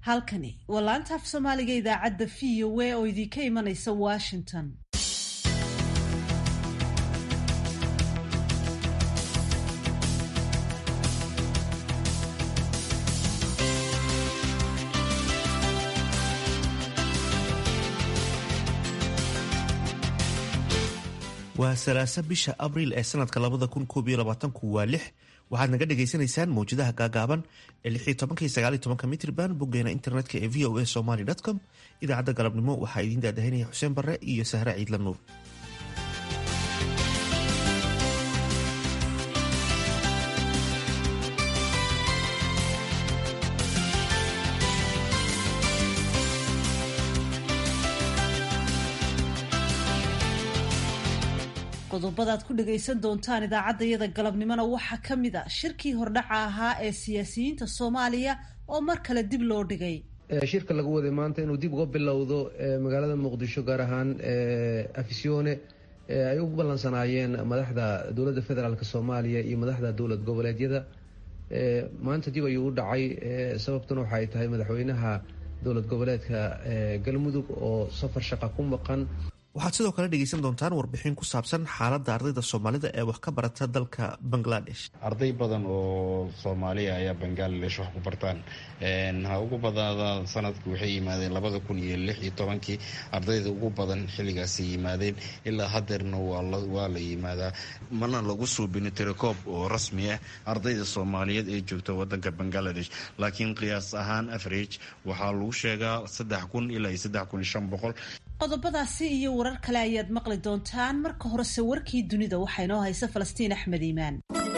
halkani waa laanta af soomaaliga idaacadda v o a oo idinka imanaysa washington waa salaasa bisha abriil ee sanadka labada kun koob iyo labaatanku waa lix waxaad naga dhagaysanaysaan mawjadaha gaagaaban ee lix iyo tobanka iyo sagaal iyo tobanka mitrban boggeena internetka ee v o a somaly com idaacadda galabnimo waxaa idiin daadahinaya xuseen barre iyo sahre ciidla nuur qodobadaad ku dhagaysan doontaan idaacaddayada galabnimona waxaa ka mid a shirkii hordhaca ahaa ee siyaasiyiinta soomaaliya oo mar kale dib loo dhigay shirka lagu waday maanta inuu dib uga bilowdo magaalada muqdisho gaar ahaan afisyoone ay u ballansanaayeen madaxda dowladda federaalk soomaaliya iyo madaxda dowlad goboleedyada maanta dib ayuu u dhacay sababtuna waxaay tahay madaxweynaha dowlad goboleedka galmudug oo safar shaqa ku maqan waxaad sidoo kale dhegaysan doontaan warbixin ku saabsan xaaladda ardayda soomaalida ee wax ka barata dalka bangladesh arday badan oo soomaaliya ayaa bangladesh wax ku bartaan ha ugu badaada sanadku waxay yimaadeen labada kun iyo lix iyo tobankii ardayda ugu badan xilligaasay yimaadeen ilaa hadeerna waa la yimaadaa mana lagu suubino tirakoob oo rasmi ah ardayda soomaaliyeed ee joogta wadanka bangladesh laakiin qiyaas ahaan average waxaa lagu sheegaa saddex kun ilaa iyo saddex kun iyo shan boqol qodobadaasi iyo warar kale ayaad maqli doontaan marka horese warkii dunida waxaa inoo haysa falastiin axmed iimaan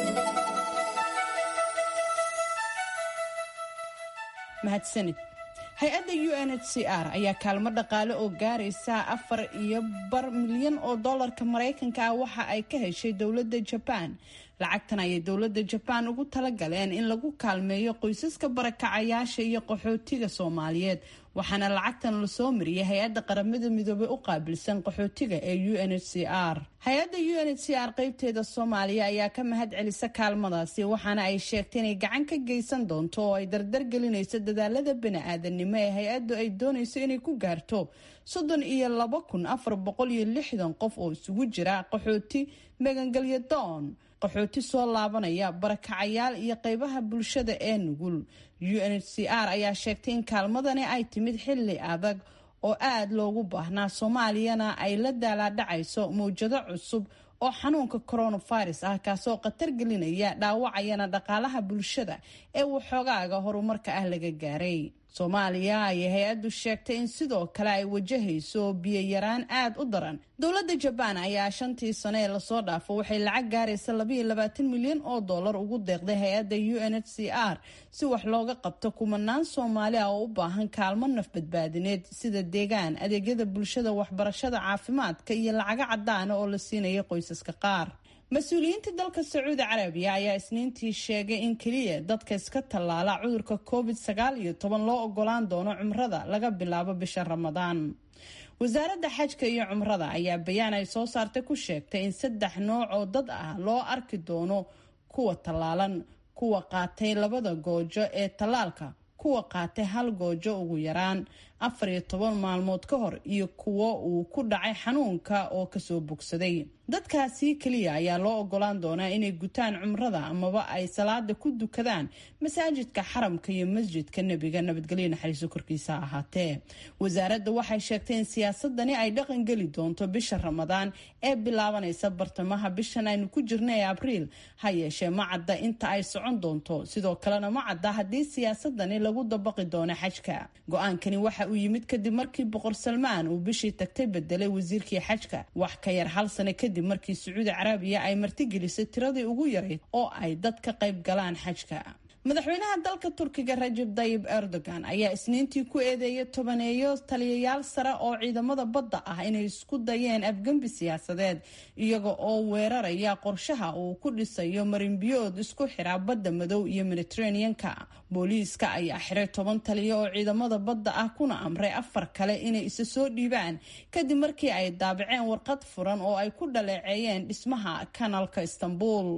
mahadsanid hay-adda u n h c r ayaa kaalmo dhaqaale oo gaaraysa afar iyo bar milyan oo dollarka maraykanka ah waxa ay ka heshay dowladda jabaan lacagtan ayay dowladda jabaan ugu talagaleen in lagu kaalmeeyo qoysaska barakacayaasha iyo qaxootiga soomaaliyeed waxaana lacagtan lasoo mariyay hay-adda qaramada midoobey u qaabilsan qaxootiga ee u n h c r hay-adda u n h c r qeybteeda soomaaliya ayaa ka mahad celisa kaalmadaasi waxaana ay sheegtay inay gacan ka geysan doonto oo ay dardar gelinayso dadaalada bani-aadanimo ee hay-addu ay doonayso inay ku gaarto soddon iyo laba kun afar boqol iyo lixdan qof oo isugu jira qaxooti magangelyo doon qaxooti soo laabanaya barakacayaal iyo qeybaha bulshada ee nugul u n h c r ayaa sheegtay in kaalmadani ay timid xilli adag oo aada loogu baahnaa soomaaliyana ay la daalaadhacayso mawjado cusub oo xanuunka coronavirus ah kaasoo khatar gelinaya dhaawacayana dhaqaalaha bulshada ee waxoogaaga horumarka ah laga gaaray soomaaliya ayay hay-addu sheegtay in sidoo kale ay wajahayso biyo-yaraan aada u daran dowladda jabaan ayaa shantii sano ee lasoo dhaafo waxay lacag gaaraysa labaiyo labaatan milyan oo dollar ugu deeqday hay-adda u n h c r si wax looga qabto kumanaan soomaali ah oo u baahan kaalmo naf badbaadineed sida deegaan adeegyada bulshada waxbarashada caafimaadka iyo lacago cadaana oo la siinaya qoysaska qaar mas-uuliyiinta dalka sacuudi carabiya ayaa isniintii sheegay in keliya dadka iska tallaala cudurka covid sagaal iyo toban loo ogolaan doono cumrada laga bilaabo bisha ramadaan wasaaradda xajka iyo cumrada ayaa bayaan ay soo saartay ku sheegtay in saddex nooc oo dad ah loo arki doono kuwa tallaalan kuwa qaatay labada goojo ee tallaalka kuwa qaatay hal goojo ugu yaraan afar iyo toban maalmood ka hor iyo kuwo uu ku dhacay xanuunka oo kasoo bogsaday dadkaasi keliya ayaa loo ogolaan doonaa inay gutaan cumrada amaba ay salaada ku dukadaan masaajidka xaramka iyo masjidka nebiga nabadgelyo naxariiso korkiisa ahaatee wasaaradda waxay sheegtay in siyaasadani ay dhaqan geli doonto bisha ramadaan ee bilaabanaysa bartamaha bishan aynu ku jirna ee abriil ha yeeshee ma cadda inta ay socon doonto sidoo kalena ma cadda haddii siyaasadani lagu dabaqi doono xajka go-aankani waxa uu yimid kadib markii boqor salmaan uu bishii tagtay bedelay wasiirkii xajka wax ka yar hal sano kadib markii sacuudi carabiya ay martigelisay tiradii ugu yarayd oo ay dad ka qayb galaan xajka madaxweynaha dalka turkiga rajab dayib erdogan ayaa isniintii ku eedeeyay tobaneeyo taliyayaal sare oo ciidamada badda ah inay isku dayeen afgembi siyaasadeed iyaga oo weeraraya qorshaha uu ku dhisayo marinbiyood isku xira badda madow iyo mediteraneanka booliiska ayaa xiray toban taliya oo ciidamada badda ah kuna amray afar kale inay isa soo dhiibaan kadib markii ay daabaceen warqad furan oo ay ku dhaleeceeyeen dhismaha kanalka istanbul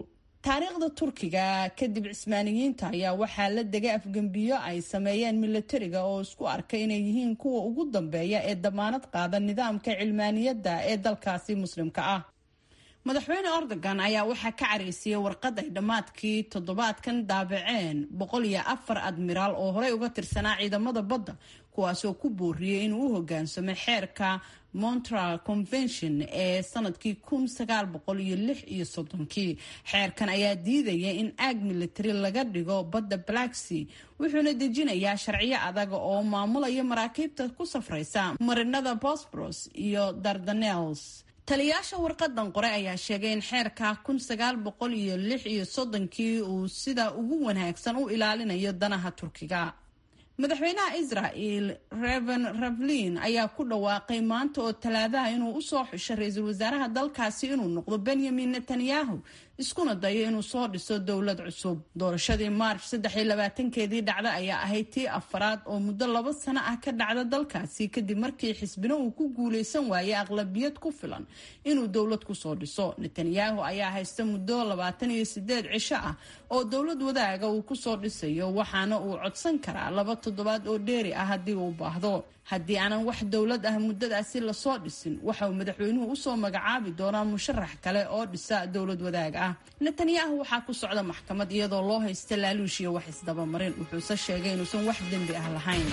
taariikhda turkiga kadib cismaaniyiinta ayaa waxaa la degay afgembiyo ay sameeyeen milatariga oo isku arkay inay yihiin kuwa ugu dambeeya ee damaanad qaada nidaamka cilmaaniyadda ee dalkaasi muslimka ah madaxweyne erdogan ayaa waxaa ka caraysiyey warqad ay dhammaadkii toddobaadkan daabaceen boqol iyo afar admiraal oo horey uga tirsanaa ciidamada badda kuwaasoo ku booriyey inuu u hogaansamo xeerka montreal convention ee sanadkii kun sagaal boqol iyo lix iyo soddonkii xeerkan ayaa diidaya in aag military laga dhigo badda blacksea wuxuuna dejinayaa sharciyo adag oo maamulaya maraakiibta ku safraysa marinada bosboros iyo dardanels taliyaasha warqadan qore ayaa sheegay in xeerka kun sagaal boqol iyo lix iyo soddonkii uu sida ugu wanaagsan u ilaalinayo danaha turkiga madaxweynaha israel reven ravlin ayaa ku dhawaaqay maanta oo talaadaha inuu usoo xusho ra-iisul wasaaraha dalkaasi inuu noqdo benyamin netanyahu iskuna dayo inuu soo dhiso dowlad cusub doorashadii march saddex iyo labaatankeedii dhacda ayaa ahayd tii afaraad oo muddo laba sano ah ka dhacda dalkaasi kadib markii xisbina uu ku guuleysan waayay aqlabiyad ku filan inuu dowlad kusoo dhiso netanyahu ayaa haysta muddo labaatan iyo sideed cisho ah oo dowlad wadaaga uu kusoo dhisayo waxaana uu codsan karaa laba toddobaad oo dheeri ah haddii uu baahdo haddii aanan wax dowlad ah muddadaasi lasoo dhisin waxa uu madaxweynuhu usoo magacaabi doonaa musharax kale oo dhisa dowlad wadaag ah netanyahu waxaa ku socda maxkamad iyadoo loo haysta laaluush iyo wax isdabamarin wuxuuse sheegay inuusan wax dembi ah lahayn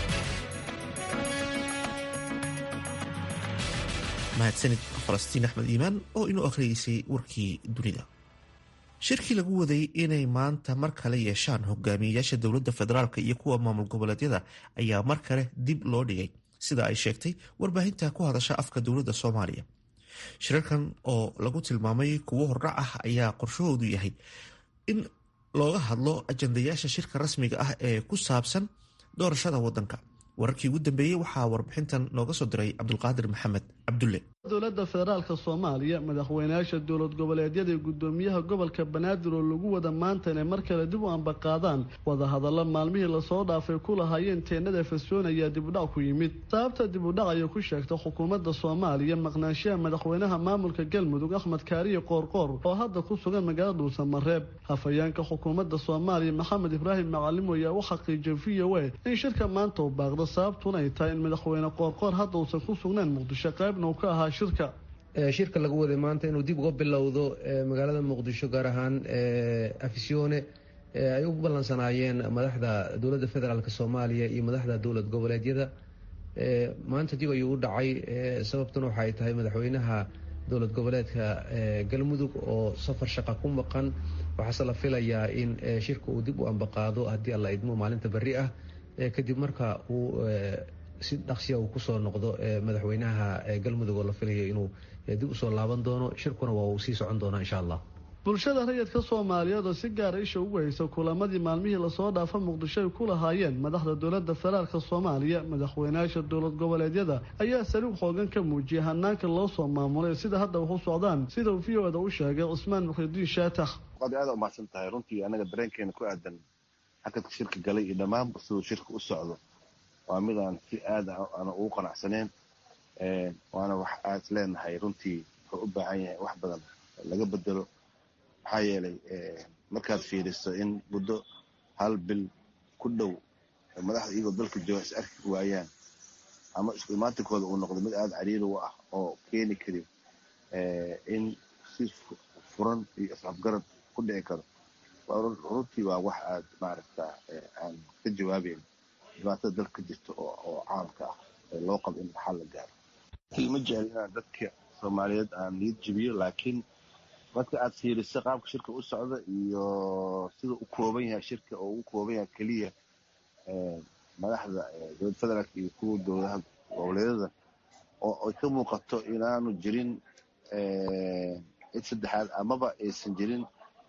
mahadsanid falastiin axmed iimaan oo inuu akhriyeysay warkii dunida shirkii lagu waday inay maanta mar kale yeeshaan hogaamiyeyaasha dowladda federaalk iyo kuwa maamul goboleedyada ayaa mar kale dib loo dhigay sida ay sheegtay warbaahinta ku hadasha afka dowladda soomaaliya shirarkan oo lagu tilmaamay kuwo hordhac ah ayaa qorshahoodu yahay in looga hadlo ajandayaasha shirka rasmiga ah ee ku saabsan doorashada wadanka wararkii ugu dambeeyey waxaa warbixintan nooga soo diray cabdulqaadir maxamed cabdulle dowladda federaalka soomaaliya madaxweynayaasha dowlad goboleedyada iyo gudoomiyaha gobolka banaadir oo lagu wada maanta inay mar kale dib u ambaqaadaan wadahadalla maalmihii lasoo dhaafay ku lahaayeen teenada fesyoon ayaa dibudhac ku yimid sababta dibudhac ayay ku sheegtay xukuumadda soomaaliya maqnaanshaha madaxweynaha maamulka galmudug axmed kaariye qoorqoor oo hadda ku sugan magaalada dhuusamareeb hafayeenka xukuumadda soomaaliya maxamed ibraahim macalimo ayaa u xaqiijiyay v o a in shirka maanta uu baaqdo sababtuna ay tahay in madaxweyne qoorqoor hadda uusan ku sugnayn muqdisho qaybna uu ka ahaa shirka shirka lagu waday maanta inuu dib uga bilowdo magaalada muqdisho gaar ahaan afisyoone ay u ballansanaayeen madaxda dowladda federaalk soomaaliya iyo madaxda dowlad goboleedyada maanta dib ayuu u dhacay sababtuna waxaay tahay madaxweynaha dowlad goboleedka galmudug oo safar shaqa ku maqan waxaase la filayaa in shirka uu dib u ambaqaado haddii alla idmo maalinta berri ah kadib marka uu si dhaqsiya uu kusoo noqdo madaxweynaha galmudug oo la filayo inuu dib usoo laaban doono shirkuna waa uu sii socon doonaa insha allah bulshada rayidka soomaaliyeed oo si gaara isha ugu haysa kulamadii maalmihii lasoo dhaafa muqdisho ay ku lahaayeen madaxda dowladda federaalka soomaaliya madaxweynayaasha dowlad goboleedyada ayaa saliig xoogan ka muujiyay hanaanka loo soo maamulay sida hadda wax u socdaan sida uu v o da u sheegay cusmaan muxidiin shaatax waad aada umahadsan tahay runtii anaga dareenkeena ku aadan xakadka shirka galay iyo dhammaanba siduu shirka u socdo waa mid aan si aada ana ugu qanacsaneen waana wax aad leenahay runtii wuxuu u baahan yahay wax badan laga bedelo maxaa yeelay markaad fiiriso in muddo hal bil ku dhow madaxda iyagoo dalka jooga is arki waayaan ama isku imaatinkooda uu noqdo mid aada cariiri u ah oo keeni karin in si furan iyo isxafgarad ku dhici karo runtii waa wax aad maaragta aan ka jawaabeyn dhibaatada dalka ka jirta oo caamka ah ee loo qabo in xal la gaaro ma jecel inaan dadka soomaaliyeed aan niyad jebiyo laakiin marka aad fiiriso qaabka shirka u socda iyo sida u kooban yahay shirka oo u kooban yahay keliya madaxda dowlad federaalk iyo kuwa dowladaha goboleedyada oo ay ka muuqato inaanu jirin cid saddexaad amaba aysan jirin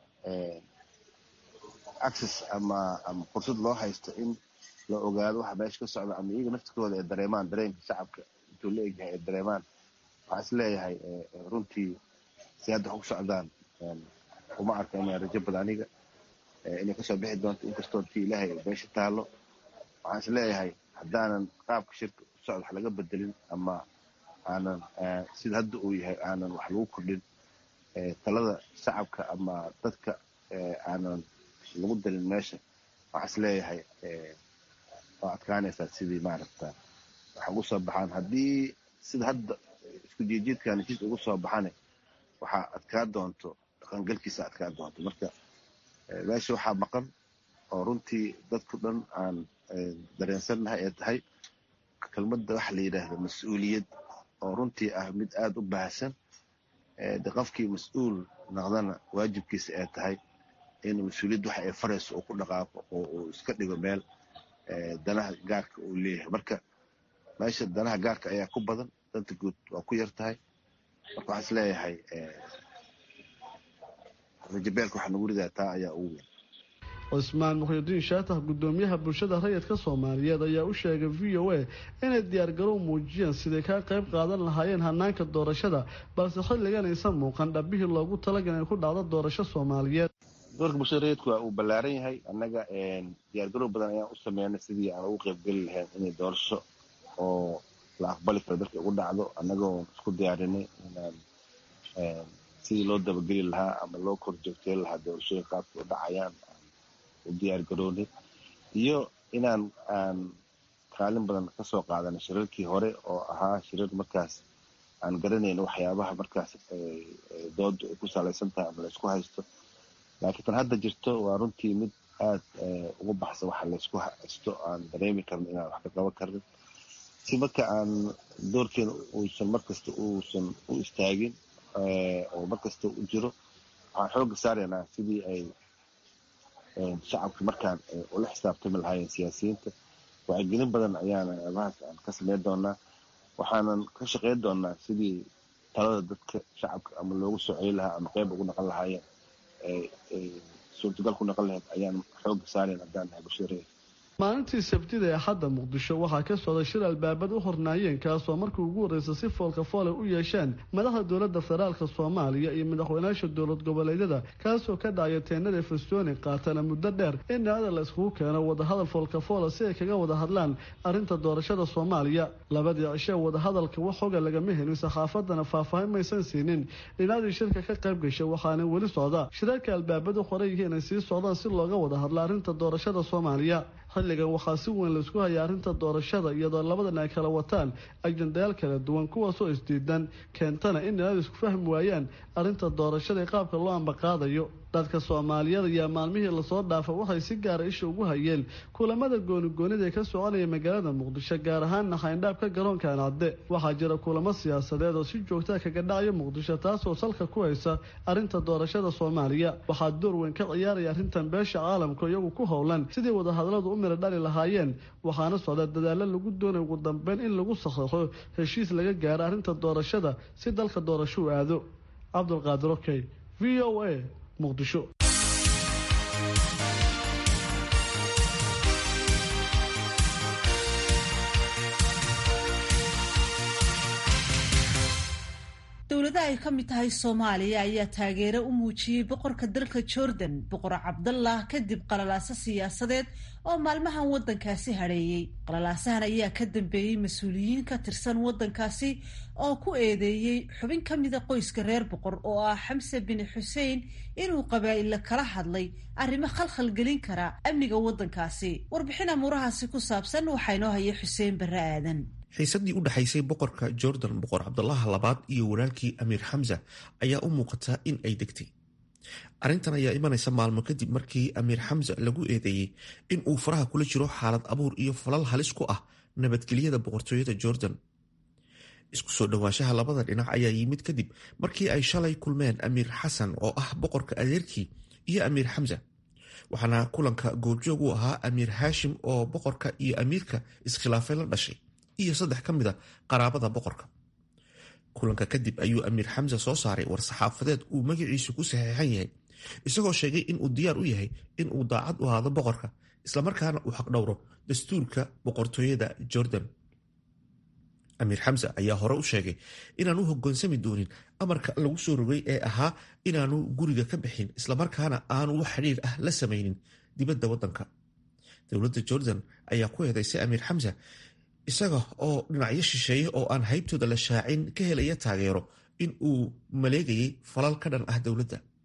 access ama ama fursad loo haysto in la ogaado waxa meesha ka socda ama iyaga naftikooda ay dareemaan dareenka shacabka intuu la egyahay ay dareemaan waxaa is leeyahay runtii si hadda wax ku socdaan uma arka inay rajo bada aniga inay kasoo bixi doonto inkastoo tii ilaahay meesha taalo waxaan is leeyahay haddaanan qaabka shirka u socda wax laga bedelin ama aanan sida hadda uu yahay aanan wax lagu kordhin talada shacabka ama dadka aanan lagu dalin meesha waxaa is leeyahay waa adkaanaysaa sidii maaragta waxa ugu soo baxaan haddii sida hadda isku jiijiidkan heshiis ugu soo baxane waxaa adkaa doonto dhaqangalkiisa adkaa doonto marka meesha waxaa maqan oo runtii dadku dhan aan dareensannahay ee tahay kelmadda waxa la yidhaahda mas-uuliyad oo runtii ah mid aada u baahsan de qofkii mas-uul naqdana waajibkiisa ee tahay in mas-uuliyad waxa ay farayso uu ku dhaqaaqo oo uu iska dhigo meel danaha gaarka uu leeyahay marka meesha danaha gaarka ayaa ku badan danta guud waa ku yar tahay marka waxaa is leeyahay rajabeelka waxaa nagu ridaa taa ayaa ugu weyn cusmaan mukhyidiin shaatax gudoomiyaha bulshada rayidka soomaaliyeed ayaa u sheegay v o a inay diyaargarow muujiyeen siday kaa qayb qaadan lahaayeen hanaanka doorashada balse xilligan aysan muuqan dhabihii loogu talagal inay ku dhacdo doorasho soomaaliyeed doorka bulshada rayidku waa uu ballaaran yahay annaga diyaargarow badan ayaan u sameynay sidii aan ugu qaybgeli lahayn inay doorasho oo la aqbali karo dalka ugu dhacdo annagoo isku diyaarinay inaan sidii loo dabageli lahaa ama loo kor joogtey lahaa doorashooyin qaabka u dhacayaan u diyaar garoonay iyo inaan aan kaalin badan ka soo qaadanay shirarkii hore oo ahaa shirar markaas aan garanayno waxyaabaha markaas dooda ay ku salaysan tahay ama laysku haysto laakiin tan hadda jirto waa runtii mid aad ugu baxsan waxa laysku haysto aan dareemi karno inaan wax ka qaban karnin si marka aan doorkeena uusan markasta uusan u istaagin oo markasta u jiro waxaan xooga saaraynaa sidii ay shacabka markaan ula xisaabtami lahaayeen siyaasiyiinta wacyigelin badan ayaana eebahaas aan ka sameyn doonaa waxaanan ka shaqeyn doonaa sidii talada dadka shacabka ama loogu soo celi lahaa ama qeyb ugu naqon lahaayeen suurtagal ku naqon lahayd ayaan xooga saarayn haddaan nahay bulshada reer maalintii sabtida ee xadda muqdisho waxaa ka socday shir albaabad u hornaayeen kaasoo markii ugu horreysay si foolka foole u yeesheen madaxda dowladda federaalka soomaaliya iyo madaxweynaasha dowlad goboleedyada kaasoo ka dhacaya teenada festoni qaatana muddo dheer in dhinacyada la iskugu keeno wadahadal foolka foole si ay kaga wada hadlaan arrinta doorashada soomaaliya labadii cishe wadahadalka wax xoga lagama helin saxaafadana faahfaahin maysan siinin dhinacdii shirka ka qayb gashay waxaana weli socda shirarka albaabadu qoran yihiin ay sii socdaan si looga wada hadlo arrinta doorashada soomaaliya xilligan waxaa si weyn laisku hayay arrinta doorashada iyadoo labadan ay kala wataan ajendayaal kala duwan kuwaasoo isdiidan keentana in dhinadu isku fahmi waayaan arrinta doorashada ee qaabka loo ambaqaadayo dadka soomaaliyeed ayaa maalmihii lasoo dhaafa waxay si gaara isha ugu hayeen kulamada goonigoonida ee ka soconaya magaalada muqdisho gaar ahaanna xayndhaabka garoonka ancadde waxaa jira kulamo siyaasadeed oo si joogtaa kaga dhacaya muqdisho taasoo salka ku haysa arrinta doorashada soomaaliya waxaa door weyn ka ciyaaraya arrintan beesha caalamka iyagu ku howlan sidii wadahadaladu u mira dhali lahaayeen waxaana socda dadaalo lagu doonay ugu dambeyn in lagu saxeixo heshiis laga gaaro arrinta doorashada si dalka doorasho u aado cabdulqaadir okey v o a muqdisho dowladaha ay ka mid tahay soomaaliya ayaa taageero u muujiyey boqorka dalka jordan boqor cabdallah kadib qalalaaso siyaasadeed oo maalmahan waddankaasi hadheeyey qalalaasahan ayaa ka dambeeyey mas-uuliyiin ka tirsan waddankaasi oo ku eedeeyey xubin ka mida qoyska reer boqor oo ah xamse bin xuseen inuu qabaa'illa kala hadlay arrimo khalkhal gelin kara amniga waddankaasi warbixin amuurahaasi ku saabsan waxaa inoo hayay xuseen barre aadan xiisadii u dhexaysay boqorka jordan boqor cabdalaha labaad iyo walaalkii amiir xamsa ayaa u muuqata in ay degtay arrintan ayaa imanaysa maalmo kadib markii amiir xamsa lagu eedeeyey in uu faraha kula jiro xaalad abuur iyo falal halis ku ah nabadgelyada boqortooyada jordan isku soo dhowaanshaha labada dhinac ayaa yimid kadib markii ay shalay kulmeen amiir xasan oo ah boqorka adeerkii iyo amiir xamsa waxaana kulanka goobjoog u ahaa amiir haashim oo boqorka iyo amiirka iskhilaafay la dhashay iyo saddex ka mid a qaraabada boqorka kulanka kadib ayuu amiir xamsa soo saaray war-saxaafadeed uu magaciisu ku saxeexan yahay isagoo sheegay in uu diyaar u yahay in uu daacad u ahaado boqorka islamarkaana uu xaqdhowro dastuurka boqortooyada jordan amiir xamsa ayaa hore u sheegay inaanu hogaansami doonin amarka lagu soo rogay ee ahaa inaanu guriga ka bixin islamarkaana aanu wax xidhiir ah la samaynin dibadda waddanka dowladda jordan ayaa ku eedaysay amiir xamsa isaga oo dhinacyo shisheeye oo aan haybtooda la shaacin ka helaya taageero in uu maleegayay falal ka dhan ah dowladda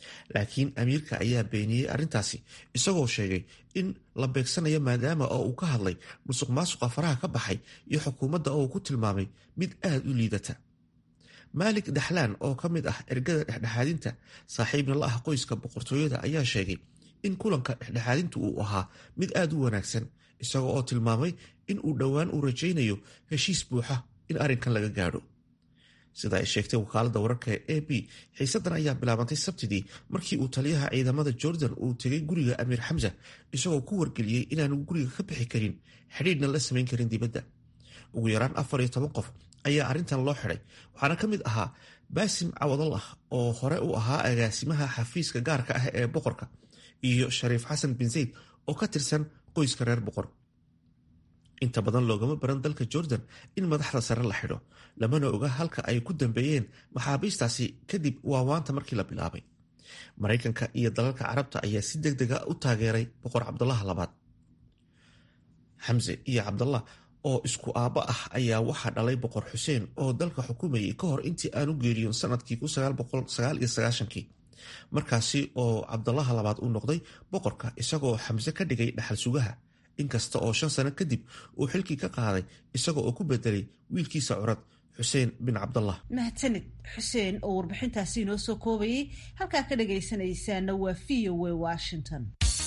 laakiin amiirka ayaa beeniyey arrintaasi isagoo sheegay in la beegsanayo maadaama oo uu ka hadlay musuq maasuqa faraha ka baxay iyo xukuumadda oo uu ku tilmaamay mid aad u liidata maalik daxlaan oo ka mid ah ergada dhexdhexaadinta saaxiibna la ah qoyska boqortooyada ayaa sheegay in kulanka dhexdhexaadintu uu ahaa mid aad u wanaagsan isaga oo tilmaamay in uu dhowaan uu rajaynayo heshiis buuxa in arrinkan laga gaadho sida ay sheegtay wakaaladda wararka ee a b xiisaddan ayaa bilaabantay sabtidii markii uu taliyaha ciidamada jordan uu tegay guriga amiir xamsa isagoo ku wargeliyey inaanu guriga ka bixi karin xidhiidhna la samayn karin dibadda ugu yaraan afar iyo toban qof ayaa arrintan loo xidhay waxaana ka mid ahaa baasim cawadallah oo hore u ahaa agaasimaha xafiiska gaarka ah ee boqorka iyo shariif xasan bin zayd oo ka tirsan qoyska reer boqor inta badan loogama baran dalka jordan in madaxda sare la xidho lamana oga halka ay ku dambeeyeen maxaabiistaasi kadib waawaanta markii la bilaabay maraykanka iyo dalalka carabta ayaa si deg dega u taageeray boqor cabdullah labaad xamse iyo cabdallah oo isku aabbo ah ayaa waxaa dhalay boqor xuseen oo dalka xukumayay ka hor intii aanu geeriyoon sanadkii kii markaasi oo cabdalaha labaad uu noqday boqorka isagoo xamse ka dhigay dhaxal sugaha inkasta oo shan sano kadib uu xilkii ka qaaday isaga oo ku bedelay wiilkiisa curad xuseen bin cabdallah mahadsanid xuseen oo warbixintaasi inoo soo koobayay halkaa ka dhagaysanaysaana waa v o w washington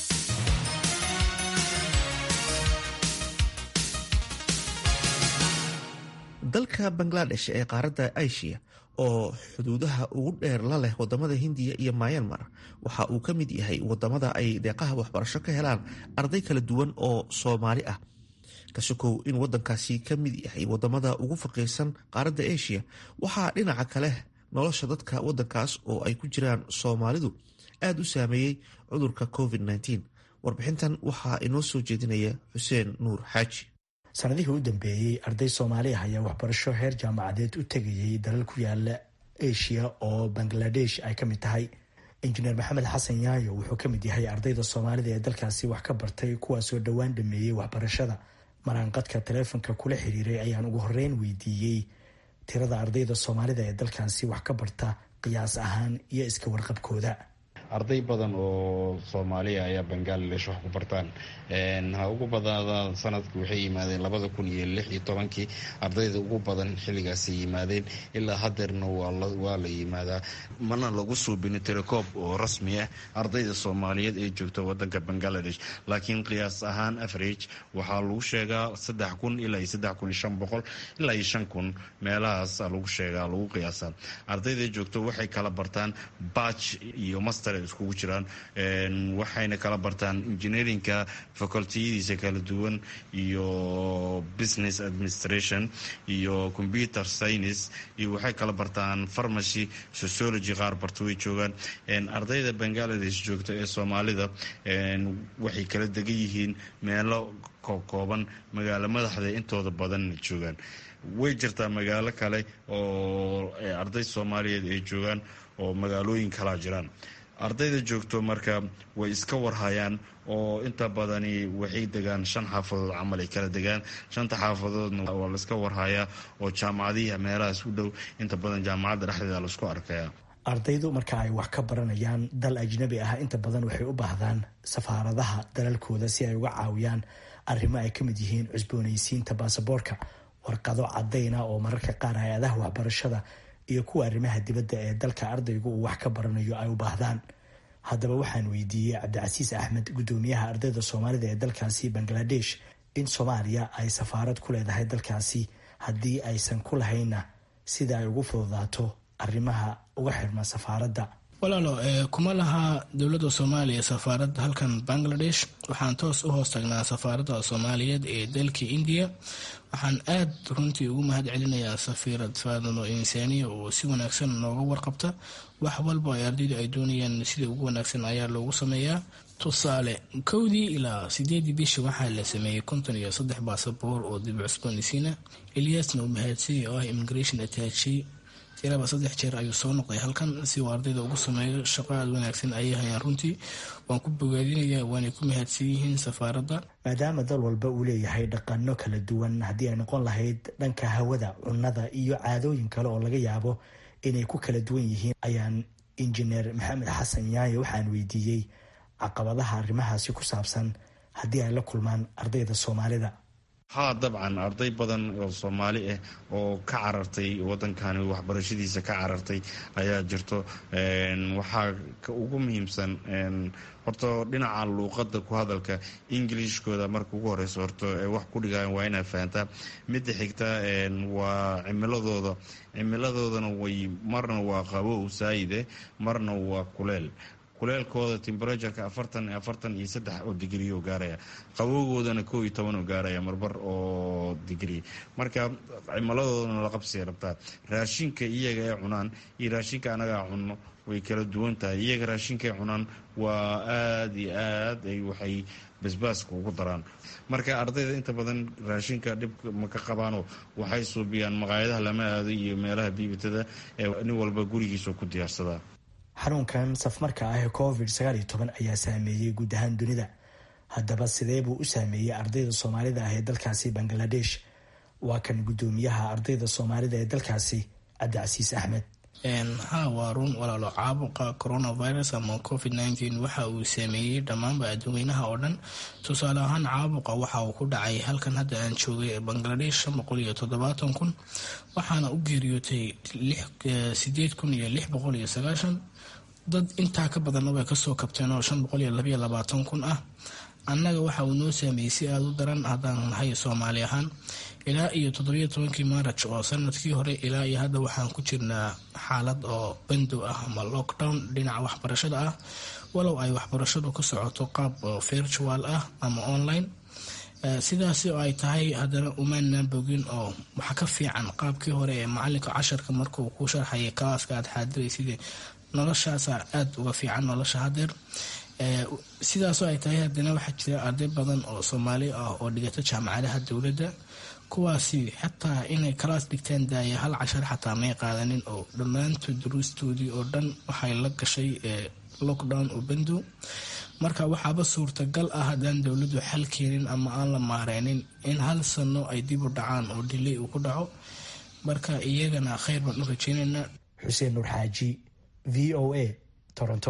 dalka bangladesh ee qaaradda asia oo xuduudaha ugu dheer la leh wadamada hindiya iyo myanmar waxa uu ka mid yahay wadamada ay deeqaha waxbarasho ka helaan arday kala duwan oo soomaali ah kasokow in wadankaasi ka mid yahay wadamada ugu faqiirsan qaaradda asia waxaa dhinaca kale nolosha dadka wadankaas oo ay ku jiraan soomaalidu aada u saameeyey cudurka covid-19 warbixintan waxaa inoo soo jeedinaya xuseen nuur xaaji sanadihii u dambeeyey arday soomaaliah ayaa waxbarasho heer jaamacadeed u tegayay dalal ku yaala asia oo bangladesh ay ka mid tahay injineer maxamed xasan yaayo wuxuu ka mid yahay ardayda soomaalida ee dalkaasi wax ka bartay kuwaasoo dhowaan dhameeyey waxbarashada maraanqadka taleefonka kula xiriiray ayaan ugu horeyn weydiiyey tirada ardayda soomaalida ee dalkaasi wax ka barta qiyaas ahaan iyo iska warqabkooda arday badan oo soomaaliya ayaa bangaladesh wax ku bartaan ha ugu badnaada sanadka waxay yimaadeen labada kun iyo lix iyo tobankii ardayda ugu badan xilligaasay yimaadeen ilaa hadeerna waa la yimaadaa mana lagu suubini tirakoob oo rasmi ah ardayda soomaaliyeed ee joogta wadanka bangaladesh laakiin qiyaas ahaan average waxaa lagu sheegaa saddex kun ilaa iyo saddex kun iyo shan boqol ilaa iyo shan kun meelahaas lagu sheegaa lagu qiyaasa ardayda joogto waxay kala bartaan batch iyo master iskugu jiraan waxayna kala bartaan engineerinka facultiyadiisa kala duwan iyo business administration iyo computer science iyo waxay kala bartaan pharmacy sociology qaar barta way joogaan ardayda bangaladesh joogta ee soomaalida waxay kala degan yihiin meelo kooban magaalo madaxda intooda badan joogaan way jirtaa magaalo kale oo arday soomaaliyeed ay joogaan oo magaalooyin kalaa jiraan ardayda joogto marka way iska warhayaan oo inta badani waxay degaan shan xaafadood camal ay kala degaan shanta xaafadoodna waa laiska warhayaa oo jaamacadihi meelahaas u dhow inta badan jaamacadda dhexdeeda laisku arkaya ardaydu marka ay wax ka baranayaan dal ajnabi ah inta badan waxay u baahdaan safaaradaha dalalkooda si ay uga caawiyaan arrimo ay ka mid yihiin cusboonaysiinta baasaboorka warqado cadayna oo mararka qaar hay-adaha waxbarashada iyo kuwa arrimaha dibadda ee dalka ardaygu uu wax ka baranayo ay u baahdaan haddaba waxaan weydiiyey cabdicasiis axmed guddoomiyaha ardayda soomaalida ee dalkaasi bangladesh in soomaaliya ay safaarad ku leedahay dalkaasi haddii aysan ku lahaynna sida ay ugu fududaato arrimaha uga xirma safaaradda walaalo kuma laha dowladda soomaaliya safaarad halkan bangladesh waxaan toos u hoos tagnaa safaaradda soomaaliyeed ee dalka indiya waxaan aad runtii ugu mahad celinayaa safiirad faadano insaaniya oo si wanaagsan nooga warqabta wax walba ay ardaydu ay doonayaan sida ugu wanaagsan ayaa loogu sameeyaa tusaale kowdii ilaa sideedii bishii waxaa la sameeyey konton iyo saddex baasaboor oo dib cusboonaysiina eliasna uu mahadsiya oo ah immigration attache tiraba saddex jeer ayuu soo noqday halkan si uu ardayda ugu sameeyo shaqo aada wanaagsan ayay hayaan runtii waan ku bogaadinaya waanay ku mahadsan yihiin safaaradda maadaama dal walba uu leeyahay dhaqano kala duwan haddii ay noqon lahayd dhanka hawada cunnada iyo caadooyin kale oo laga yaabo inay ku kala duwan yihiin ayaan injineer maxamed xasan yaaye waxaan weydiiyey caqabadaha arrimahaasi ku saabsan haddii ay la kulmaan ardayda soomaalida haa dabcan arday badan oo soomaali ah oo ka carartay wadankani waxbarashadiisa ka carartay ayaa jirto waxaa ugu muhiimsan horta dhinaca luuqada ku hadalka ingilishkooda marka ugu horeyso horta wax ku dhigayan waa inaad fahantaa midda xigta waa cimiladooda cimiladoodana way marna waa qabow saayide marna waa kuleel kuleelkooda temberatuurka afartan afartan iyo saddex oo digrii oo gaaraya qabowgoodana koo iyo toban oo gaaraya marbar oo digrii marka cimiladoodana la qabsiya rabtaa raashinka iyaga ay cunaan iyo raashinka anagaa cunno way kala duwan tahay iyaga raashinkaay cunaan waa aada iyo aad ay waxay basbaaska ugu daraan marka ardayda inta badan raashinka dhib ma ka qabaanoo waxay suubiyaan maqaayadaha lama aado iyo meelaha biibitada ee nin walba gurigiisa ku diyaarsadaa xanuunkan safmarka ah ee covid sagaal iyo toban ayaa saameeyey guud ahaan dunida haddaba sidee buu u saameeyey ardayda soomaalida ah ee dalkaasi bangaladesh waa kan guddoomiyaha ardayda soomaalida ee dalkaasi cabdicasiis axmed ha waa run walaalo caabuqa coronavirus ama covid nteen waxa uu saameeyey dhammaanba adduweynaha oo dhan tusaale ahaan caabuqa waxa uu ku dhacay halkan hadda aan joogay ee bangladesh shan boqol iyo toddobaatan kun waxaana u geeriyootay sideed kun iyo lix boqol iyo sagaashan dad intaa ka badanna way kasoo kabteen oo shan boqol iyo labayo labaatan kun ah annaga waxa uu noo saameeyey si aada u daran haddaan nahay soomaali ahaan ilaa iyo toddobiyo tobankii maaraj oo sanadkii hore ilaa iyo hadda waxaan ku jirnaa xaalad oo bandow ah ama lockdown dhinaca waxbarashada ah walow ay waxbarashadu ka socoto qaab virtual ah ama online sidaasi oo ay tahay haddana umaanaan bogin oo waxa ka fiican qaabkii hore ee macalinka casharka markuu ku sharxayay kalaaska aad xaadiraysid noloshaasa aada uga fiican nolosha hadeer sidaasoo ay tahay haddana waxaa jira arday badan oo soomaali ah oo dhigata jaamacadaha dowladda kuwaasi xataa inay kalaas dhigtaan daaya hal cashar xataa may qaadanin oo dhammaantood duruustoodii oo dhan waxay la gashay lockdown oo bandow marka waxaaba suurtagal ah haddaan dowladdu xal keenin ama aan la maareynin in hal sano ay dib u dhacaan oo dilay uu ku dhaco marka iyagana kheyr baan u rajeynaynaa xuseen nuur xaaji v o a toronto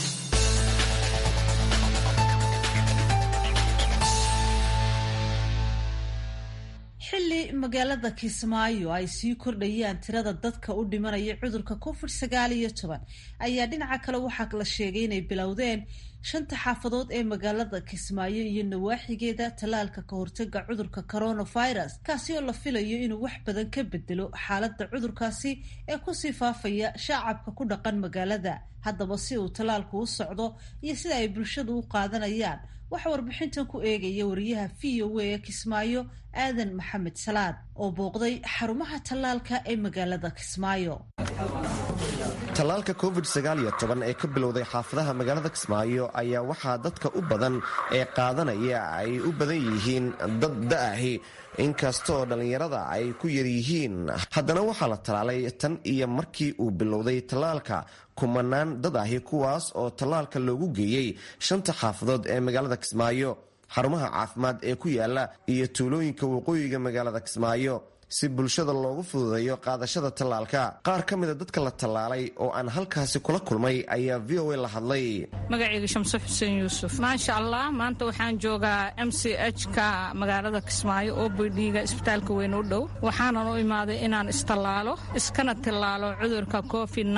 xilli magaalada kismaayo ay sii kordhayaan tirada dadka u dhimanaya cudurka covid sagaal iyo toban ayaa dhinaca kale waxaa la sheegay inay bilowdeen shanta xaafadood ee magaalada kismaayo iyo nawaaxigeeda tallaalka ka hortaga cudurka coronavirus kaasi oo la filayo inuu wax badan ka bedelo xaaladda cudurkaasi ee kusii faafaya shaacabka ku dhaqan magaalada haddaba si uu tallaalku u socdo iyo sida ay bulshadu u qaadanayaan waxaa warbixintan ku eegaya wariyaha v o a ee kismaayo aadan maxamed salaad oo booqday xarumaha tallaalka ee magaalada kismaayo tallaalka covid ee ka bilowday xaafadaha magaalada kismaayo ayaa waxaa dadka u badan ee qaadanaya ay u badan yihiin dad da'ahi inkastoo dhallinyarada ay ku yaryihiin haddana waxaa la tallaalay tan iyo markii uu bilowday tallaalka kumanaan dad ahi kuwaas oo tallaalka loogu geeyey shanta xaafadood ee magaalada kismaayo xarumaha caafimaad ee ku yaala iyo tuulooyinka waqooyiga magaalada kismaayo si bulshada loogu fududeeyo qaadashada tallaalka qaar ka mida dadka la tallaalay oo aan halkaasi kula kulmay ayaa v o a la hadlay magacayga shamse xuseen yuusuf maasha allah maanta waxaan joogaa m c h ka magaalada kismaayo oo bidhiiga isbitaalka weyn u dhow waxaanan u imaaday inaan istallaalo iskana tillaalo cudurka covid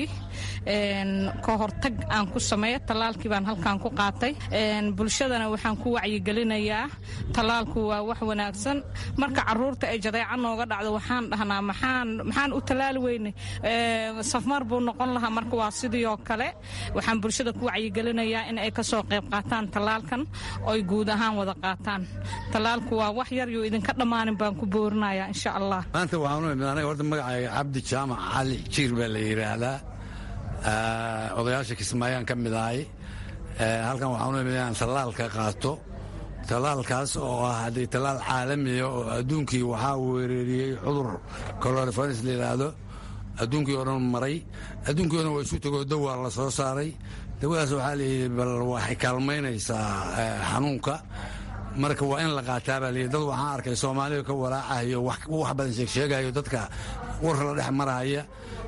ka hortag aan ku sameeyo tallaalkii baan halkaan ku qaatay bulshadana waxaan ku wacyigelinayaa tallaalku waa wax wanaagsan marka caruurta ay jadeeca nooga dhacdo waxaan dhahnaa maxaan u tallaali weyne safmar buu noqon lahaa marka waa sidii oo kale waxaan bulshada ku wacyigelinayaa in ay kasoo qayb qaataan tallaalkan oy guud ahaan wada qaataan tallaalku waa wax yar yo idinka dhammaanin baan ku boorinayaa insha allah maanta waxaan u imid anaga horta magacayga cabdi jaamac cali jiir baa la yidhaahdaa odayaasha kismaayaan ka mid ahay halkan waxaan u imid inaan tallaalka qaato tallaalkaas oo ah haddii tallaal caalamiya oo adduunkii waxaa weerariyey cudur coronavirus la yidhaahdo adduunkii oo dhan maray adduunkii o dhan waa isu tegoo dawaa la soo saaray dawadaas waxaa layidhi bal waxay kaalmaynaysaa xanuunka marka waa in la qaataa baa layidhi dad waxaan arkay soomaaliya ka walaacahayo wax badan sheegsheegayo dadka warka la dhex marahaya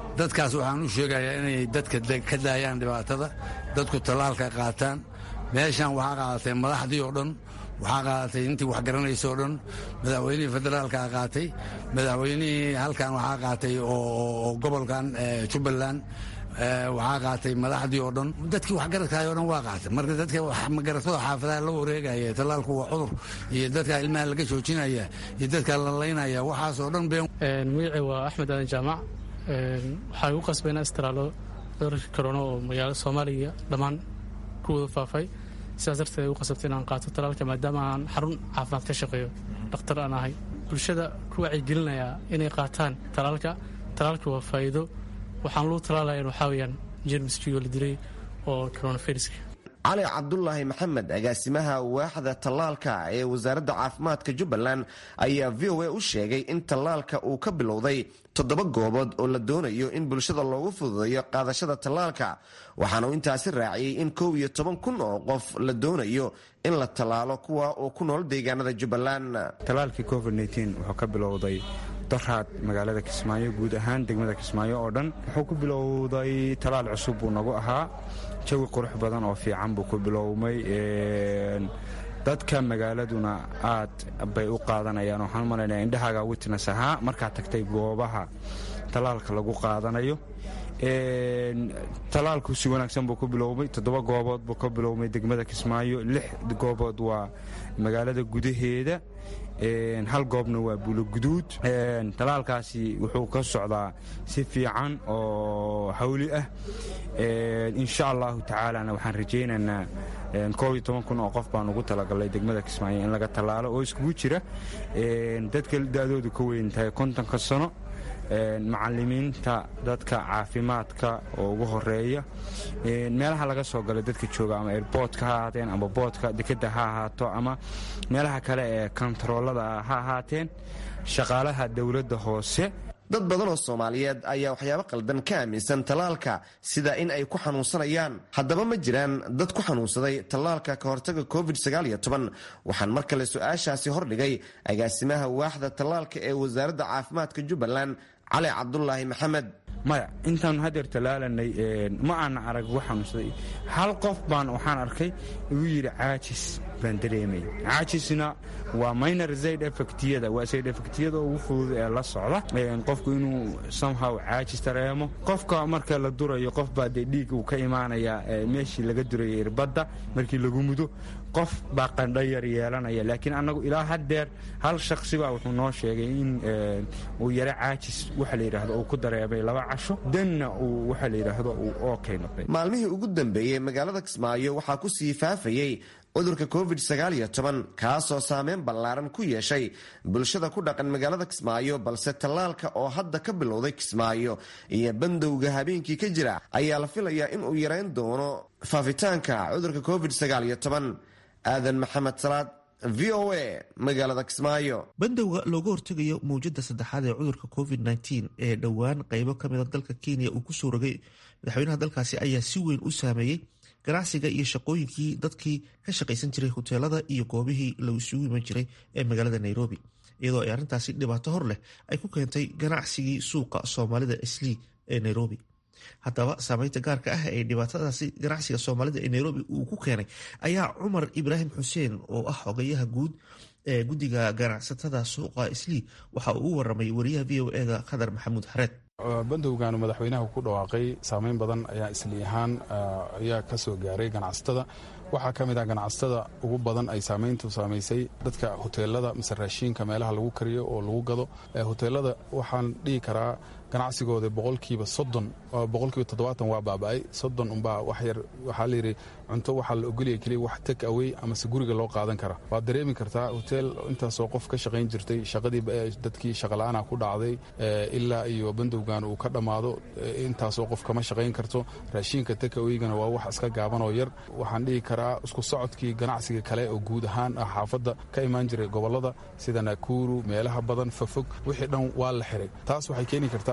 dadkaas waxaan u sheegayaa inay dadka ka daayaan dhibaatada dadku tallaalka qaataan meeshan waxaa qaadatay madaxdii oo dhan waxaa qaadatay intii wax garanaysa oo dhan madaxweynihii federaalkaa qaatay madaxweynihii halkan waxaa qaatay oo gobolkan jubbaland waxaa qaatay madaxdii oo dhan dadkii waxgaradkaay o dhan waa qaatay marka dadka magaratada xaafadaha la wareegaya tallaalku waa cudur iyo dadka ilmaha laga joojinaya iyo dadka la laynaya waxaasoo dhan been magacii waa axmed aadan jaamac waxaa igu qasbay inaan istiraalo cudurka korona oo magaalada soomaaliya dhammaan ku wada faafay sidaas darteed igu qasabtay inaan qaato talaalka maadaama aan xarun caafimaad ka shaqeeyo dhakhtar aan ahay bulshada ku wacyigelinayaa inay qaataan talaalka talaalka waa faa'iido waxaan luu talaalaya waxaa weyaan jermiskii oo la dilay oo coronaviruska cali cabdulaahi maxamed agaasimaha waaxda tallaalka ee wasaaradda caafimaadka jubbaland ayaa v o a u sheegay in tallaalka uu ka bilowday toddoba goobood oo la doonayo in bulshada loogu fududeeyo qaadashada tallaalka waxaana uu intaasi raaciyey in kow iyo toban kun oo qof la doonayo in la tallaalo kuwa oo ku nool deegaanada jubbaland tallaalkii covid wuxuu ka bilowday daraad magaalada kismaayo guud ahaan degmada kismaayo oo dhan wuxuu ku bilowday talaal cusub buu nagu ahaa jawi qurux badan oo fiican buu ku bilowmay dadka magaaladuna aad bay u qaadanayaan waxaan umalaynaya indhahaaga witness ahaa markaad tagtay goobaha talaalka lagu qaadanayo talaalku si wanaagsan buu ku bilowmay toddoba goobood buu ka bilowmay degmada kismaayo lix goobood waa magaalada gudaheeda hal goobna waa buuloguduud talaalkaasi wuxuu ka socdaa si fiican oo hawli ah insha allahu tacaalana waxaan rajaynaynaa koob iyo toban kun oo qof baan ugu talagalay degmada kismaayo in laga tallaalo oo iskugu jira dadka da-doodu ka weyn tahay kontonka sano macalimiinta dadka caafimaadka oo ugu horeeya meelaha laga soo galay dadka jooga ama airboodka ha ahaateen ama boodka dekeda ha ahaato ama meelaha kale ee kontaroolada ha ahaateen shaqaalaha dowladda hoose dad badan oo soomaaliyeed ayaa waxyaabo qaldan ka aaminsan tallaalka sida in ay ku xanuunsanayaan haddaba ma jiraan dad ku xanuunsaday tallaalka ka hortaga covid waxaan mar kale su-aashaasi hordhigay agaasimaha waaxda tallaalka ee wasaaradda caafimaadka jubbaland cali cabdulaahi maxamed maya intaanu hadeer tallaalanay ma aana arag ugu xanuunsaday hal qof baan waxaan arkay igu yidhi caajis baan dareemay caajisna waa minor zayd effectiyada waa zayd effectiyada ugu fudud ee la socda qofku inuu somehow caajis dareemo qofka marka la durayo qof baa dee dhiig uu ka imaanayaa meeshii laga durayay irbadda markii lagu mudo qof baa qandho yar yeelanaya laakiin annagu ilaa haddeer hal shaksibaa wuxuu noo sheegay in uu yaro caajis waxa la yidhaahdo uu ku dareemay laba casho danna uu waxa la yidhaahdo uu ookay noqday maalmihii ugu dambeeyey magaalada kismaayo waxaa ku sii faafayey cudurka covid kaasoo saameyn ballaaran ku yeeshay bulshada ku dhaqan magaalada kismaayo balse tallaalka oo hadda ka bilowday kismaayo iyo bandowga habeenkii ka jira ayaa la filayaa in uu yareyn doono faafitaanka cudurka covid aadan maxamed salaad v o a magaalada kismaayo bandowga looga hortegayo mawjada saddexaad ee cudurka covid ee dhowaan qaybo kamida dalka kenya uu kusoo rogay madaxweynaha dalkaasi ayaa si weyn u saameeyey ganacsiga iyo shaqooyinkii dadkii ka shaqaysan jiray hoteelada iyo goobihii la isugu iman jiray ee magaalada nairobi iyadoo ay arrintaasi dhibaato hor leh ay ku keentay ganacsigii suuqa soomaalida islii ee nairobi haddaba saameynta gaarka ah ee dhibaatadaasi ganacsiga soomaalida ee nairobi uu ku keenay ayaa cumar ibraahim xuseen oo ah xogayaha guud ee guddiga ganacsatada suuqa islii waxa uu u waramay wariyaha v o eda khadar maxamuud xareed bandowgaanu madaxweynaha ku dhawaaqay saameyn badan ayaa isli ahaan ayaa ka soo gaaray ganacsatada waxaa ka mid ah ganacsatada ugu badan ay saameyntu saamaysay dadka hoteelada mise raashiinka meelaha lagu kariyo oo lagu gado hoteelada waxaan dhihi karaa ganacsigooda boqolkiiba soddon boqolkiiba toddobaatan waa baaba'ay soddon unbaa wax yar waxaa layidhi cunto waxaa la ogolaya keliya wax take away amase guriga loo qaadan kara waad dareemi kartaa hoteel intaasoo qof ka shaqayn jirtay shaqadii dadkii shaqala-aana ku dhacday ilaa iyo bandowgan uu ka dhammaado intaasoo qof kama shaqayn karto raashiinka take awaygana waa wax iska gaaban oo yar waxaan dhihi karaa isku socodkii ganacsiga kale oo guud ahaan ah xaafadda ka imaan jiray gobolada sida nakuru meelaha badan fofog wixii dhan waa la xiray taas waxay keeni kartaa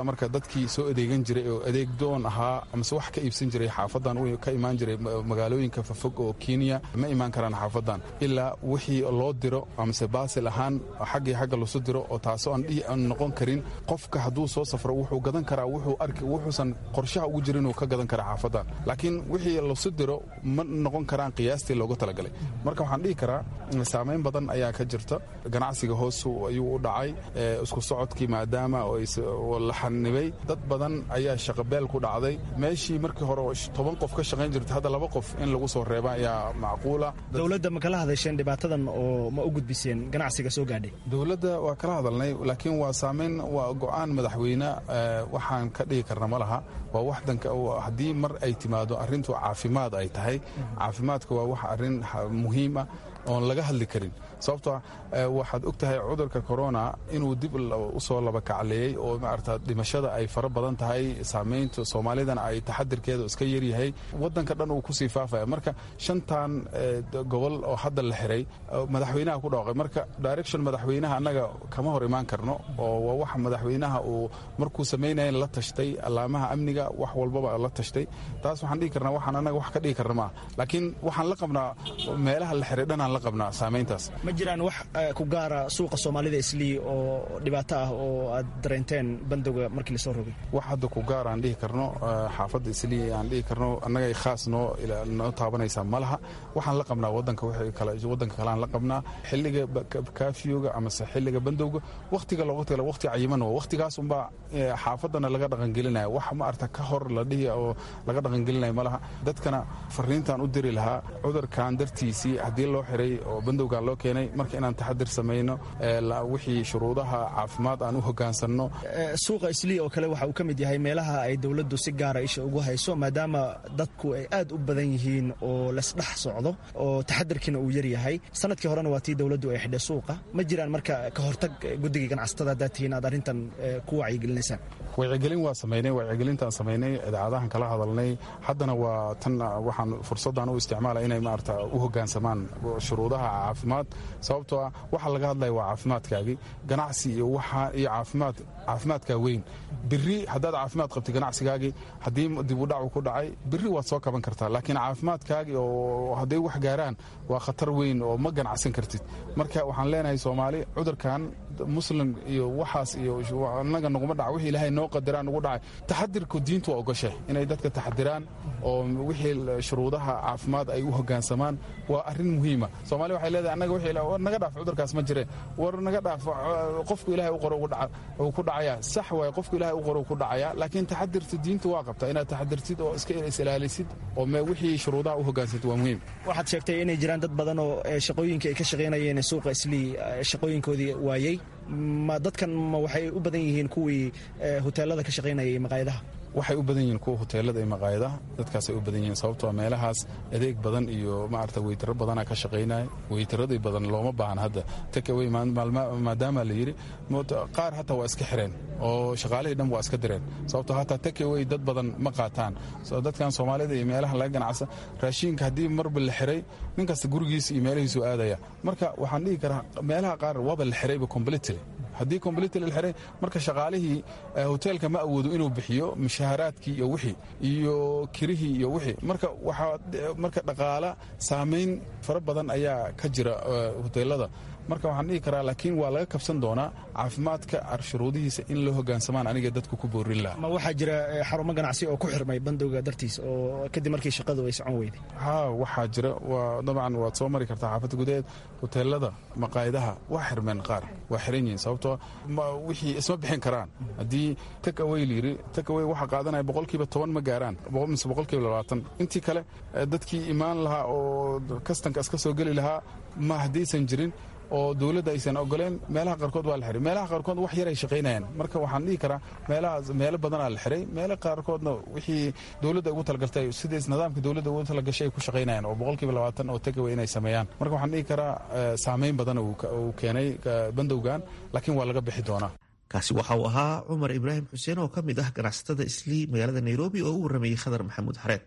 marka dadkii soo adeegan jiray oo adeeg doon ahaa amase wax ka iibsan jiray xaafadan ka imaan jiray magaalooyinka fafog oo kenya ma imaan karaan xaafadan ilaa wixii loo diro amase baasil ahaan xaggii xagga lasu diro oo taasoo aan noqon karin qofka hadduu soo safro wuxuu gadan karaa wuxuusan qorshaha ugu jirin inuu ka gadan kara xaafadan laakiin wixii lasu diro ma noqon karaan qiyaastii looga talagalay marka waxaan dhihi karaa saamayn badan ayaa ka jirta ganacsiga hoos ayuu u dhacay isku socodkii maadaama la xanibay dad badan ayaa shaqabeel ku dhacday meeshii markii hore toban qof ka shaqayn jirta hadda laba qof in lagu soo reeba ayaa macquula dowladda ma kala hadasheen dhibaatadan oo ma u gudbiseen ganacsiga soo gaadhay dowladda waa kala hadalnay laakiin waa saamayn waa go'aan madaxweyne waxaan ka dhigi karna ma laha waa waxdanka haddii mar ay timaado arrintu caafimaad ay tahay caafimaadka waa wax arrin muhiim ah oon laga hadli karin sababtoo waxaad og tahay cudurka corona inuu dib usoo labakacleeyey oo maarata dhimashada ay fara badan tahay saamaynta soomaalidana ay taxadirkeeda iska yaryahay wadanka dhan uu kusii faafaya marka shantan gobol oo hadda la xiray madaxweynaha ku dhawaaqay marka direction madaxweynaha annaga kama hor imaan karno oo waa wax madaxweynaha uu markuu samaynayan la tashtay allaamaha amniga wax walbaba la tashtay taas waxaan dhihi karnaa waxaan annaga wax ka dhigi karna maaha laakiin waxaan la qabnaa meelaha la xiray dhanaan la qabnaa saamayntaas ma jiraan wax ku gaara suuqa soomaalida islii oo dhibaato ah oo aad dareenteen bandowga markii lasoo rogay wax hadda ku gaar aan dhihi karno xaafadda islii aan dhihi karno annagay khaas noo noo taabanaysaa ma laha waxaan la qabnaa wadanka wadanka kaleaan la qabnaa xilliga kaafiyoga amase xilliga bandowga wakhtiga looga tala wakhti cayiman waa wakhtigaas unbaa xaafadana laga dhaqangelinaya wax ma arta ka hor la dhihi oo laga dhaqangelinaya ma laha dadkana fariintaan u diri lahaa cudurkan dartiisii haddii loo xiray oo bandowgan loo keenay marka inaan taxadir samayno wixii shuruudaha caafimaad aan u hogaansanno suuqa islii oo kale waxa uu ka mid yahay meelaha ay dowladdu si gaara isha ugu hayso maadaama dadku ay aad u badan yihiin oo lasdhex socdo oo taxadirkiina uu yaryahay sanadkii horena waa tii dowladdu ay xidhay suuqa ma jiraan marka ka hortag guddiga ganacsatada haddaad tihiin aad arrintan ku wacyigelinaysaan wacyigelin waa samaynay wacyigelintaan samaynay idaacadahan kala hadalnay haddana waa tan waxaan fursaddan u isticmaala inay maarata u hogaansamaan shuruudaha caafimaad sababtoo ah waxa laga hadlaya waa caafimaadkaagii ganacsi iyo waxa iyo caafimaad caafimaadkaa weyn biri haddaad caafimaad qabtay ganacsigaagii haddii dib u dhacu ku dhacay biri waad soo kaban kartaa laakiin caafimaadkaagii oo hadday wax gaaraan waa khatar weyn oo ma ganacsan kartid marka waxaan leenahay soomaali cudurkan muslim iyo waxaas iyo annaga naguma dhaca wixii ilaahay noo qadiraan nugu dhacay taxadirku diintu waa ogoshe inay dadka taxadiraan oo wixii shuruudaha caafimaad ay u hogaansamaan waa arrin muhiima soomaali waxay leedahay annaga wixii war naga dhaaf cudurkaas ma jire war naga dhaaf qofku ilaahay u qoro uu ku dhacaya sax waay qofku ilaahay u qoro ku dhacaya laakiin taxadirta diintu waa qabtaa inaad taxadirtid oo iska is-ilaalisid oo wixii shuruudaha u hogaansantid waa muhiim waxaad sheegtay inay jiraan dad badan oo shaqooyinka ay ka shaqaynayeen suuqa islii shaqooyinkoodii waayey ma dadkan ma waxay u badan yihiin kuwii hoteelada ka shaqaynayay maqaayadaha waxay u badan yihiin kuwa hoteelada iyo maqaayadaha dadkaasay u badan yihiin sababtoo meelahaas adeeg badan iyo maarata weytaro badana ka shaqaynaya weytaradii badan looma baahan hadda takawey maadaama la yidhi qaar hataa waa iska xireen oo shaqaalihii dhan waa iska direen sababtoo hataa takawey dad badan ma qaataan dadkan soomaalida iyo meelaha laga ganacsa raashiinka haddii marba la xiray nin kasta gurigiisa iyo meelihiisu aadaya marka waxaan dhihi karaa meelaha qaar waaba la xirayba completely haddii completely la xiray marka shaqaalihii hoteelka ma awoodo inuu bixiyo mushaharaadkii iyo wixii iyo kirihii iyo wixii marka waxaa marka dhaqaala saamayn fara badan ayaa ka jira hoteelada marka waxaan dhihi karaa laakiin waa laga kabsan doonaa caafimaadka shuruudihiisa in loo hogaansamaan aniga dadku ku boorin laha ma waxaa jira xarumo ganacsi oo ku xirmay bandowga dartiis oo kadib markii shaqadu ay socon weyday ha waxaa jira waa dabcan waad soo mari kartaa xaafadda gudaheed hoteelada maqaayadaha waa xirmeen qaar waa xiran yihiin sababtoo wixii isma bixin karaan haddii tak away layiri tak away waxa qaadanaya boqolkiiba toban ma gaaraan mise boqolkiiba labaatan intii kale dadkii imaan lahaa oo kastanka iska soo geli lahaa ma haddaysan jirin oo dowladda aysan ogoleen meelaha qaarkood waa la xiray meelaha qaarkood wax yar ay shaqaynayaan marka waxaan dhihi karaa meelahaas meelo badanaa la xiray meelo qaarkoodna wixii dowladda ugu talagaltay sidaas nidaamka dowladda ugu talagashay ay ku shaqaynayaan oo boqolkiiba labaatan oo tagaway inay sameeyaan marka waxaan dhihi karaa saamayn badan uu keenay bandowgan laakiin waa laga bixi doonaa kaasi waxa uu ahaa cumar ibraahim xuseen oo ka mid ah ganacsatada islii magaalada nairobi oo u warramayey khadar maxamuud xareed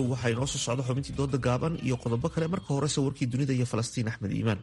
goordhow waxaa inoo soo socda xubintii dooda gaaban iyo qodobo kale marka horese warkii dunida iyo falastiin axmed iimaan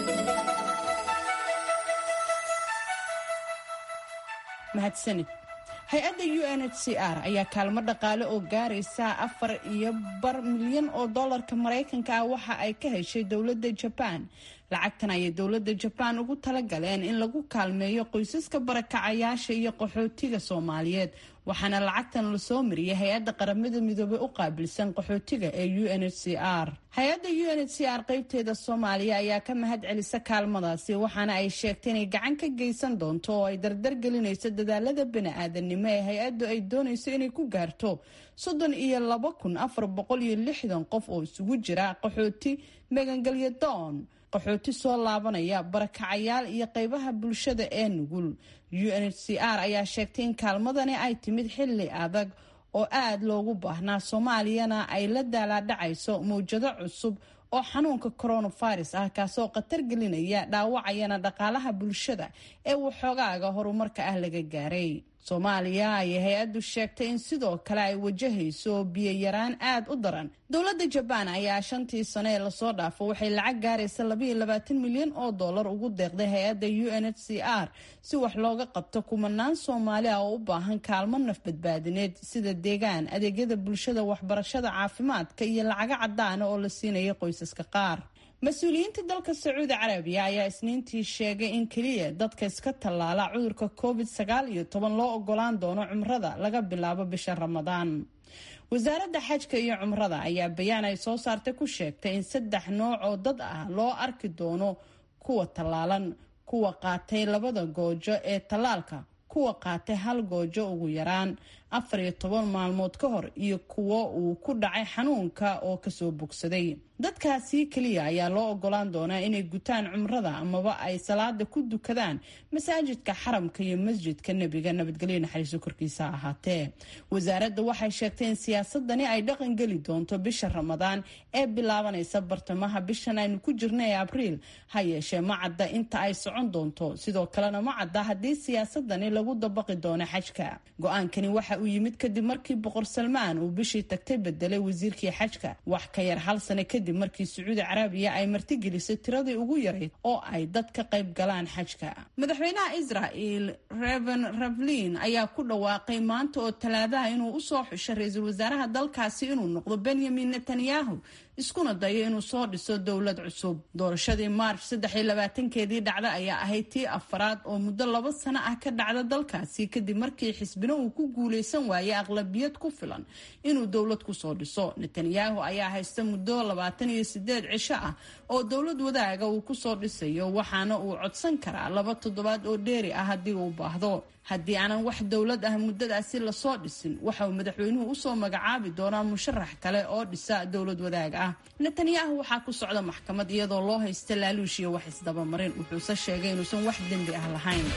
mahadsanid hay-adda u n h c r ayaa kaalmo dhaqaale oo gaaraysa afar iyo bar milyan oo dollarka maraykanka ah waxa ay ka heshay dowladda jabaan lacagtan ayay dowladda jabaan ugu talagaleen in lagu kaalmeeyo qoysaska barakacayaasha iyo qaxootiga soomaaliyeed waxaana lacagtan lasoo mariyay hay-adda qaramada midoobey u qaabilsan qaxootiga ee u n h c r hay-adda u n h c r qeybteeda soomaaliya ayaa ka mahad celisa kaalmadaasi waxaana ay sheegtay inay gacan ka geysan doonto oo ay dardar gelinayso dadaalada bani-aadanimo ee hay-addu ay doonayso inay ku gaarto soddon iyo laba kun afar boqol iyo lixdan qof oo isugu jira qaxooti magangelyo doon qaxooti soo laabanaya barakacayaal iyo qeybaha bulshada ee nugul u n h c r ayaa sheegtay in kaalmadani ay timid xilli adag oo aada loogu baahnaa soomaaliyana ay la daalaadhacayso mawjado cusub oo xanuunka coronavirus ah kaasoo khatar gelinaya dhaawacayana dhaqaalaha bulshada ee waxoogaaga horumarka ah laga gaaray soomaaliya ayay hay-addu sheegtay in sidoo kale ay wajahayso biyo-yaraan aada u daran dowladda jabaan ayaa shantii sano ee lasoo dhaafo waxay lacag gaaraysa labaiyo labaatan milyan oo dollar ugu deeqday hay-adda u n h c r si wax looga qabto kumanaan soomaali ah oo u baahan kaalmo nafbadbaadineed sida deegaan adeegyada bulshada waxbarashada caafimaadka iyo lacago cadaana oo la siinaya qoysaska qaar mas-uuliyiinta dalka sacuudi carabiya ayaa isniintii sheegay in keliya dadka iska tallaala cudurka covid sagaal iyo toban loo ogolaan doono cumrada laga bilaabo bisha ramadaan wasaaradda xajka iyo cumrada ayaa bayaan ay soo saartay ku sheegtay in saddex nooc oo dad ah loo arki doono kuwa tallaalan kuwa qaatay labada goojo ee tallaalka kuwa qaatay hal goojo ugu yaraan afar iyo toban maalmood ka hor iyo kuwo uu ku dhacay xanuunka oo kasoo bogsaday dadkaasi keliya ayaa loo ogolaan doonaa inay gutaan cumrada amaba ay salaada ku dukadaan masaajidka xaramka iyo masjidka nebiga nabadgelyo naxariiso korkiisa ahaatee wasaaradda waxay sheegtay in siyaasadani ay dhaqan geli doonto bisha ramadaan ee bilaabanaysa bartamaha bishan aynu ku jirna ee abriil ha yeeshee ma cadda inta ay socon doonto sidoo kalena ma cadda haddii siyaasadani lagu dabaqi doono xajka go-aankani waxa uu yimid kadib markii boqor salmaan uu bishii tagtay bedelay wasiirkii xajka wax ka yar hal sano kadib markii sacuudi carabiya ay martigelisay tiradii ugu yarayd oo ay dad ka qayb galaan xajka madaxweynaha israel reven ravlin ayaa ku dhawaaqay maanta oo talaadaha inuu usoo xushay ra-iisul wasaaraha dalkaasi inuu noqdo benyamin netanyahu iskuna dayo inuu soo dhiso dowlad cusub doorashadii maarch saddex iyo labaatankeedii dhacda ayaa ahayd tii afaraad oo muddo laba sano ah ka dhacda dalkaasi kadib markii xisbina uu ku guuleysan waayay aqlabiyad ku filan inuu dowlad kusoo dhiso netanyahu ayaa haysta muddo labaatan iyo sideed cisho ah oo dowlad wadaaga uu kusoo dhisayo waxaana uu codsan karaa laba toddobaad oo dheeri ah haddii uu baahdo haddii aanan wax dowlad ah muddadaasi lasoo dhisin waxa uu madaxweynuhu usoo magacaabi doonaa musharax kale oo dhisa dowlad wadaag ah netanyahu waxaa ku socda maxkamad iyadoo loo haysta laaluush iyo wax isdabamarin wuxuuse sheegay inuusan wax dembi ah lahayn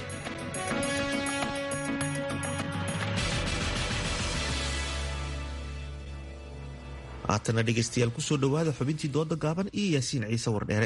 haatana dhegaystayaal kusoo dhowaada xubintii dooda gaaban iyo yaasiin ciise wardheere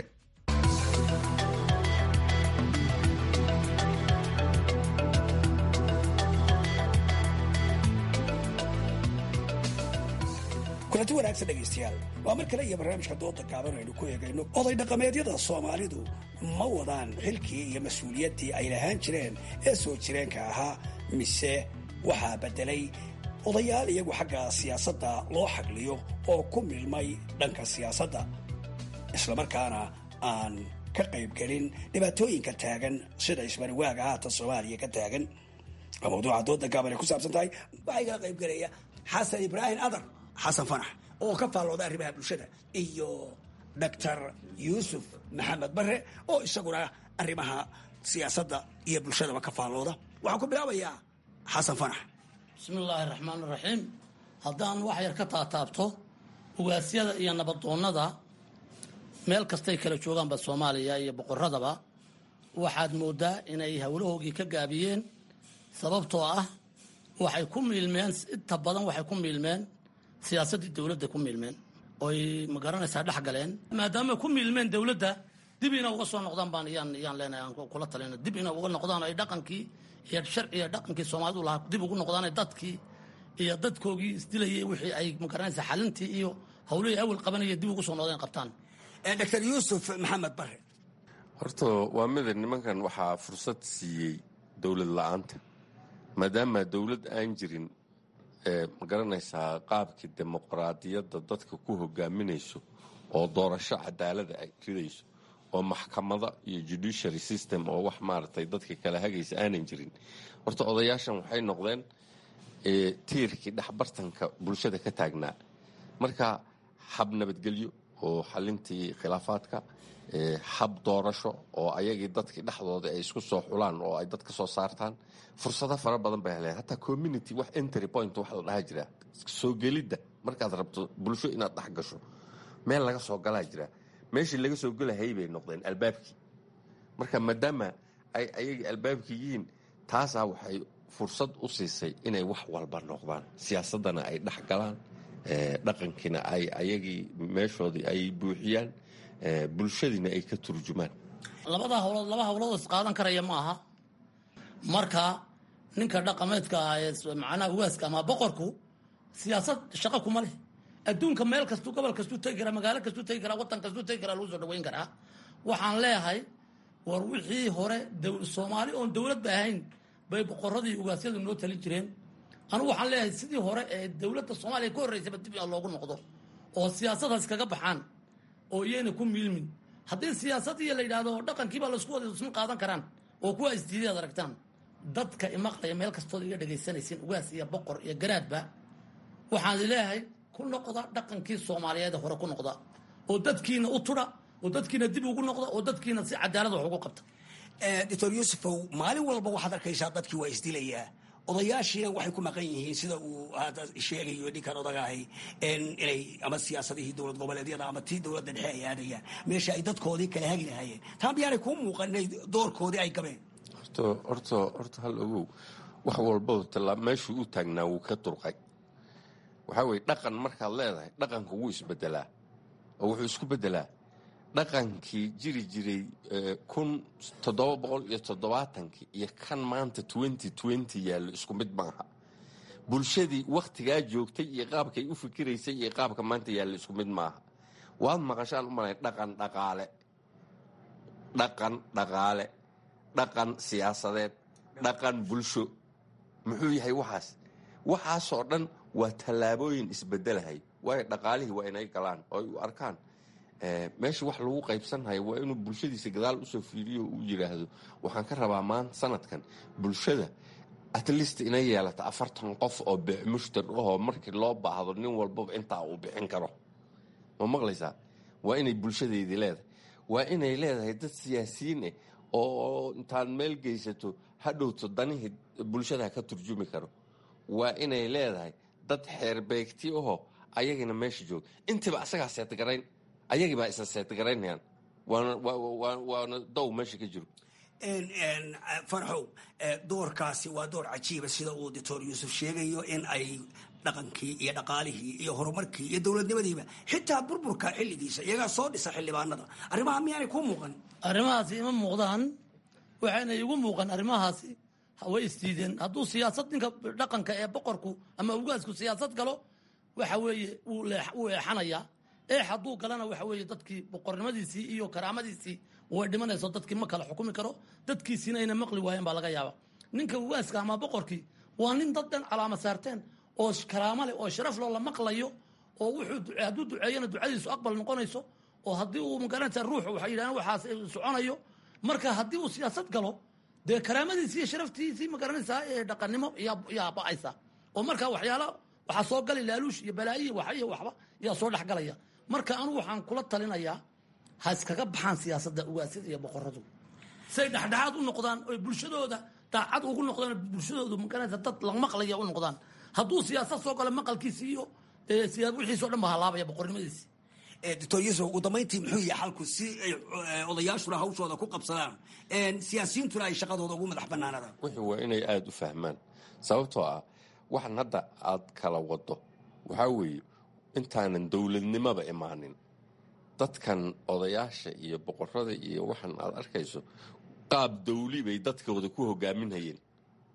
kulanti wanaagsan dhegaystayaal waa mar kale iyo barnaamijka dooda gaaban aynu ku eegayno oday dhaqameedyada soomaalidu ma wadaan xilkii iyo mas-uuliyaddii ay lahaan jireen ee soo jireenka ahaa mise waxaa beddelay odayaal iyagu xagga siyaasadda loo xagliyo oo ku milmay dhanka siyaasadda islamarkaana aan ka qaybgelin dhibaatooyinka taagan sida isbariwaaga haatan soomaaliya ka taagan waa mawduuca dooda gaaban ay ku saabsan tahay waxaa igala qaybgelaya xasan ibraahim adar xasan fanax oo ka faallooda arrimaha bulshada iyo doctor yuusuf maxamed bare oo isaguna arrimaha siyaasadda iyo bulshadaba ka faallooda waxaan ku bilaabayaa xasan fanax bismi illaahi raxmaan raxiim haddaan wax yar ka taataabto ugaasyada iyo nabadoonnada meel kastay kala joogaanba soomaaliya iyo boqoradaba waxaad mooddaa inay howlahoogii ka gaabiyeen sababtoo ah waxay ku miilmeen inta badan waxay ku miilmeen siyaasaddii dowladda ku miilmeen oy ma garanaysaa dhex galeen maadaama ku miilmeen dowladda dib ina uga soo noqdaan baan yaan yaan leenahay aan kula talina dib ina uga noqdaan ay dhaqankii iyo sharciga dhaqankii soomaalidu lahaa dib ugu noqdaan dadkii iyo dadkoogii isdilayay wixii ay magaranaysa xalintii iyo howlihii awal qabanaya dib ugu soo noqdeen qabtaan dr yuusuf maxamed bare horta waa mida nimankan waxaa fursad siiyey dowlad la-aanta maadaama dowlad aan jirin ma garanaysaa qaabkii dimuqraadiyadda dadka ku hogaaminayso oo doorasho cadaalada ay ridayso oo maxkamada iyo judiciary system oo wax maaragtay dadka kala hagaysa aanan jirin horta odayaashan waxay noqdeen tiirkii dhexbartanka bulshada ka taagnaa marka hab nabadgelyo oo xalintii khilaafaadka hab doorasho oo ayagii dadkii dhexdooda ay isku soo xulaan oo ay dad ka soo saartaan fursado fara badan bay heleen hataa community wax entry point wax la dhaha jira soo gelidda markaad rabto bulsho inaad dhex gasho meel laga soo galaa jira meeshii laga soo gelahayay bay noqdeen albaabkii marka maadaama ay ayagii albaabkii yihiin taasaa waxay fursad u siisay inay wax walba noqdaan siyaasaddana ay dhex galaan dhaqankiina ay ayagii meeshoodii ay buuxiyaan bulshadiina ay ka turjumaan labada hawlood laba hawlood is qaadan karaya ma aha marka ninka dhaqameedka ah ee macnaha ugaaska ama boqorku siyaasad shaqo kuma leh adduunka meel kastuu gobol kastuu tegi karaa magaalo kastuu tegi karaa waddan kastuu tegi karaa lagu soo dhaweyn karaa waxaan leeyahay war wixii hore soomaali oon dowladba ahayn bay boqoradii ugaasyadu noo talin jireen anugu waxaan leeyahay sidii hore ee dowladda soomaaliya ka horreysaba dib in loogu noqdo oo siyaasadaas kaga baxaan oo iyayna ku miilmin haddii siyaasadiiyo la yidhaahdo dhaqankiibaa laisku wada isma qaadan karaan oo kuwa isdiiday ad aragtaan dadka imaqlaya meel kastooda iga dhegaysanaysiin ugaas iyo boqor iyo garaadba waxaan leeyahay ku noqda dhaqankii soomaaliyeed hore ku noqda oo dadkiina u tudha oo dadkiina dib ugu noqda oo dadkiina si cadaalad wax ugu qabta doctor yuusufow maalin walba waxaad arkaysaa dadkii waa isdilayaa odayaashiina waxay ku maqan yihiin sida uu hadda sheegayo ninkan odagahay inay ama siyaasadihii dowlad goboleedyada ama tii dowladda dhexe ay aadayaan meesha ay dadkoodii kala hagi lahaayeen taa miyaanay kuu muuqan inay doorkoodii ay gabeen horta horta horta hal ogow wax walba tala meeshuu u taagnaa wuu ka durqay waxaa weye dhaqan markaad leedahay dhaqanka wuu isbedelaa oo wuxuu isku bedelaa dhaqankii jiri jiray kun toddoba boqol iyo toddobaatankii iyo kan maanta twenty twenty yaallo isku mid maaha bulshadii wakhtigaa joogtay iyo qaabkay u fikiraysay iyo qaabka maanta yaallo isku mid maaha waad maqashaan u malay dhaqan dhaqaale dhaqan dhaqaale dhaqan siyaasadeed dhaqan bulsho muxuu yahay waxaas waxaasoo dhan waa tallaabooyin isbedelahay waayo dhaqaalihii waa inay galaan oo ay u arkaan meesha wax lagu qaybsanhayo waa inuu bulshadiisa gadaal usoo fiiriyo uu yidhaahdo waxaan ka rabaa maanta sanadkan bulshada at least inay yeelata afartan qof oo mushtar ahoo markii loo baahdo nin walbaba intaa uu bixin karo ma maqlaysaa waa inay bulshadeedii leedahay waa inay leedahay dad siyaasiyiin ah oo intaad meel geysato hadhowto danihii bulshada ka turjumi karo waa inay leedahay dad xeerbeegti ahoo ayagina meesha jooga intiiba asagaa seetgarayn ayagii baa isla seetgaraynayaan waana dow meesha ka jiro farxow doorkaasi waa door cajiiba sida uu doctor yuusuf sheegayo in ay dhaqankii iyo dhaqaalihii iyo horumarkii iyo dowladnimadiiba xitaa burburka xilligiisa iyagaa soo dhisa xildhibaanada arrimaha miyaanay kuu muuqan arrimahaasi ima muuqdaan waxayna igu muuqan arrimahaasi way isdiideen hadduu siyaasad ninka dhaqanka ee boqorku ama ugaasku siyaasad galo waxa weeye wuu eexanayaa eex hadduu galana waxa weeye dadkii boqornimadiisii iyo karaamadiisii way dhimanayso dadkii ma kala xukumi karo dadkiisiina ayna maqli waayeen baa laga yaaba ninka ugaaska ama boqorkii waa nin dad dhan calaama saarteen oo karaamo leh oo sharaf loo la maqlayo oo wuxuu hadduu duceeyana ducadiisu aqbal noqonayso oo haddii uu magaranaysa ruuxu waxay yidhahdeen waxaas soconayo marka haddii uu siyaasad galo dee karaamadiisii iyo sharaftiisii magaranaysaa ee dhaqannimo yaa ba'aysa oo marka waxyaala waxaa soo gali laaluush iyo balaayiya waxa iyo waxba yaa soo dhexgalaya marka anugu waxaan kula talinayaa ha iskaga baxaan siyaasadda ugaasyada iyo boqoradu say dhexdhexaad u noqdaan oy bulshadooda daacad ugu noqdaan bulshadoodu magaranaysa dad la maqlaya u noqdaan hadduu siyaasad soo galo maqalkiisi iyo wixiisoo dhan ba halaabaya boqornimadiisi doctor yuusuf ugu dambayntii muxuu yahay xalku si ay odayaashuna hawshooda ku qabsadaan siyaasiyiintuna ay shaqadooda ugu madax banaanadaan wixii waa inay aada u fahmaan sababtoo ah waxan hadda aad kala wado waxaa weeye intaanan dowladnimoba imaanin dadkan odayaasha iyo boqorada iyo waxan aad arkayso qaab dawli bay dadkooda ku hogaaminhayeen